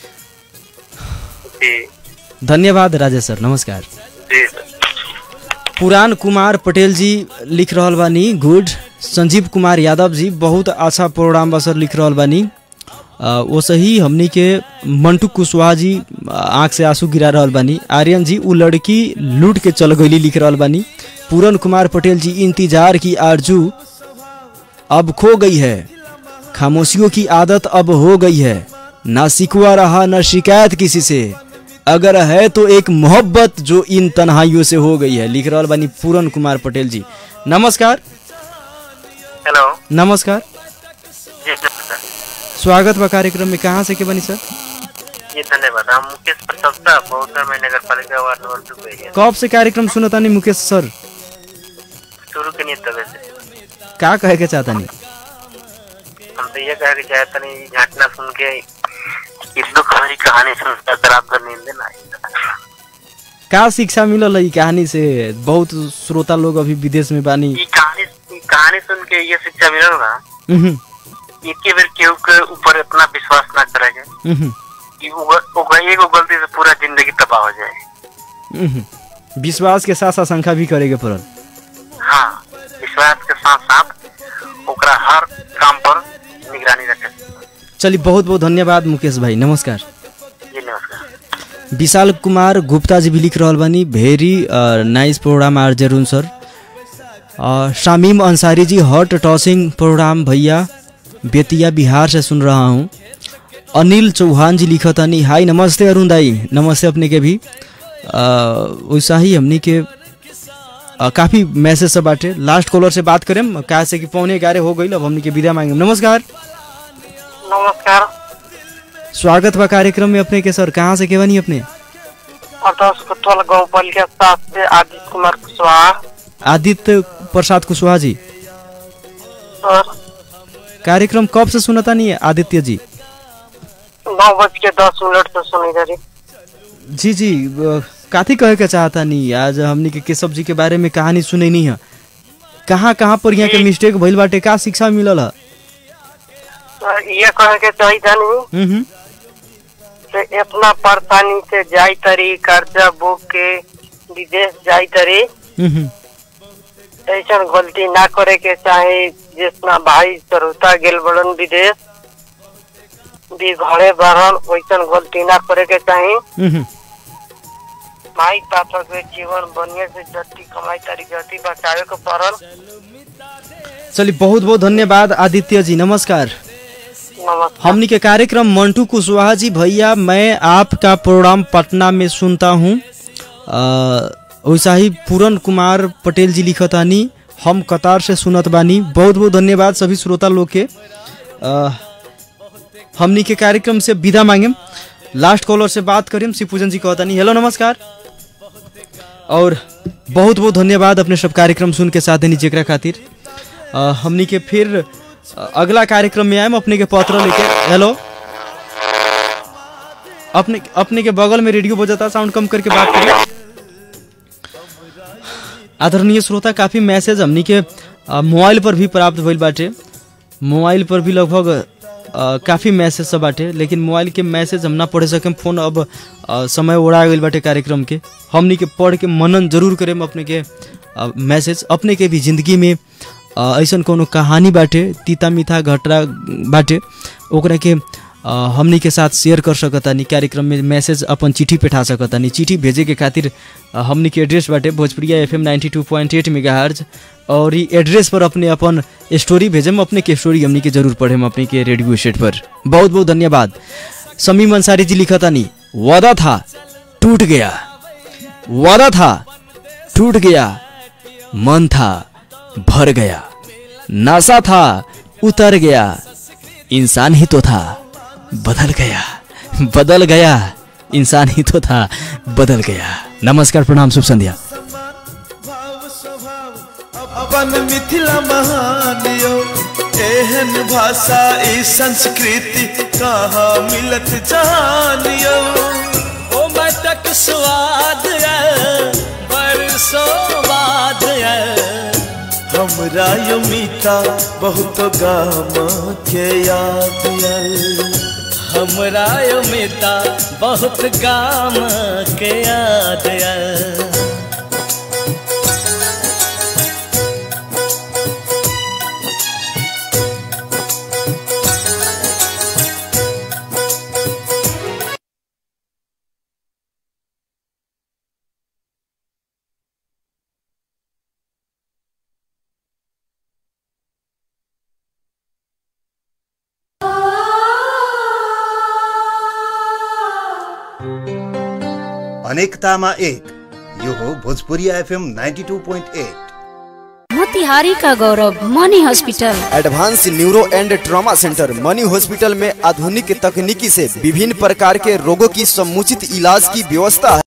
जी धन्यवाद राजेश सर नमस्कार जी सर पुरान कुमार पटेल जी लिख रहल बानी गुड संजीव कुमार यादव जी बहुत अच्छा प्रोग्राम बा सर लिख रहल बानी अ, वैसे ही हमनी के मंटू कुशवाहा जी आँख से आंसू गिरा रहल बानी आर्यन जी उ लड़की लूट के चल गईली लिख रहल बानी पूरन कुमार पटेल जी इंतजार की आरजू अब खो गई है खामोशियों की आदत अब हो गई है ना शिकवा रहा ना शिकायत किसी से अगर है तो एक मोहब्बत जो इन तन्हाइयों से हो गई है लिख रहल बानी पूरन कुमार पटेल जी नमस्कार हेलो नमस्कार जी सर स्वागत बा कार्यक्रम में कहाँ से के बनी सर ये धन्यवाद हम मुकेश प्रसन्नता बहुत मैं नगर पालिका वार्ड नंबर टू पे है कब से कार्यक्रम सुनतानी मुकेश सर शुरू के नहीं तबे से का कहे के चाहतानी हम तो ये कह के चाहते नहीं ये घटना सुन के इस दुख भरी कहानी सुन कर रात भर नींद ना आई। का शिक्षा मिलल है ई कहानी से बहुत श्रोता लोग अभी विदेश में बानी ये कहानी ये कहानी सुन के ये शिक्षा मिलल ना उहुं, एक ही बेर केहू के ऊपर इतना विश्वास ना करेगा उहुं, कि उग- उग- एगो गलती से पूरा जिंदगी तबाह हो जाए उहुं। विश्वास के साथ आशंका भी करेके पड़ल हाँ विश्वास के साथ साथ ओकरा हर काम पर निगरानी रखे चलिए बहुत बहुत धन्यवाद मुकेश भाई नमस्कार जी नमस्कार विशाल कुमार गुप्ता जी भी लिख रहल बानी भेरी नाइस प्रोग्राम आर जरून सर अ, शामीम अंसारी जी हॉट टॉसिंग प्रोग्राम भैया बेतिया बिहार से सुन रहा हूँ अनिल चौहान जी लिखतानी हाय नमस्ते अरुण दाई नमस्ते अपने के भी अ, वैसा ही हमनी के अ, काफी मैसेज सब बाटे लास्ट कॉलर से बात करें कहा से कि पौने ग्यारह हो गई अब हमनी के विदा मांगे नमस्कार नमस्कार स्वागत बा कार्यक्रम में अपने के सर कहाँ से केवनी अपने अदस कुतवल गाँव बलिया सात से आदित्य कुमार कुशवाहा आदित्य प्रसाद कुशवाहा जी सर कार्यक्रम कब से सुनता नहीं है आदित्य जी नौ बज के दस मिनट से सुनी रही जी जी अ, काथी कहे के चाहता नहीं आज हमनी के केशव जी के बारे में कहानी सुने नहीं है कहाँ कहाँ पर यहाँ के मिस्टेक भइल बाटे का शिक्षा मिलल है सर ये कहे के चाहिए नहीं हम्म, हम्म। से इतना परेशानी से जाई तरी कर्जा बुक के विदेश जाई तरी हम्म, हम्म। ऐसा गलती ना करे के चाहे जितना भाई चरौता गेल बड़न विदेश भी घरे बहन वैसा गलती ना करे के चाहे हम्म, हम्म। माई पापा के जीवन बढ़िया से जति कमाई तारी जति बचावे के पड़ल चलिए बहुत बहुत धन्यवाद आदित्य जी नमस्कार नमस्कार हमनी के कार्यक्रम मंटू कुशवाहा जी भैया मैं आपका प्रोग्राम पटना में सुनता हूँ अ, वैसा ही पूरन कुमार पटेल जी लिखतानी हम कतार से सुनत बानी बहुत बहुत धन्यवाद सभी श्रोता लोग के अ, हमनी के कार्यक्रम से विदा मांगे लास्ट कॉलर से बात करें शिवपूजन जी कहतानी हेलो नमस्कार और बहुत बहुत धन्यवाद अपने सब कार्यक्रम सुन के साथ देनी जेकरा खातिर अ, हमनी के फिर अ, अगला कार्यक्रम में आएम अपने के पत्र लेके हेलो अपने अपने के बगल में रेडियो बजाता साउंड कम करके बात करें आदरणीय श्रोता काफी मैसेज हमनी के अ, मोबाइल पर भी प्राप्त भइल बाटे मोबाइल पर भी लगभग अ, काफी मैसेज सब बाटे लेकिन मोबाइल के मैसेज हम ना पढ़ सके फोन अब अ, समय ओढ़ा गइल बाटे कार्यक्रम के हमनी के पढ़ के मनन जरूर करेम अपने के अ, मैसेज अपने के भी जिंदगी में अ, ऐसन कोनो कहानी बाटे तीता मीठा घटरा बाटे ओकरा के अ, हमनी के साथ शेयर कर सकतानी कार्यक्रम में मैसेज अपन चिट्ठी पेठा सकतानी चिट्ठी भेजे के खातिर अ, हमनी के एड्रेस बाटे Bhojpuriya F M ninety two point eight mega और ई एड्रेस पर अपने अपन स्टोरी भेजम अपने के स्टोरी हमनी के जरूर पढ़ेम अपने के रेडियो सेट पर बहुत बहुत धन्यवाद समीम अंसारी जी लिखतानी वादा था टूट गया वादा था टूट गया मन था भर गया नशा था उतर गया इंसान ही तो था बदल गया बदल गया इंसान ही तो था बदल गया नमस्कार प्रणाम शुभ संध्या अपन मिथिला महान यो एहन भाषा ई संस्कृति कहाँ मिलत जान यो ओ मटक स्वाद बरसो बाद हमरा यो मीठा बहुत गाम के याद आयल हमरा यो मिता बहुत गाम के याद आयल। अनेकतामा एक यो हो भोजपुरिया एफएम 92.8 मोतिहारी का Gaurav Mani hospital advance neuro and trauma centre Mani hospital में आधुनिक तकनीकी से विभिन्न प्रकार के रोगों की समुचित इलाज की व्यवस्था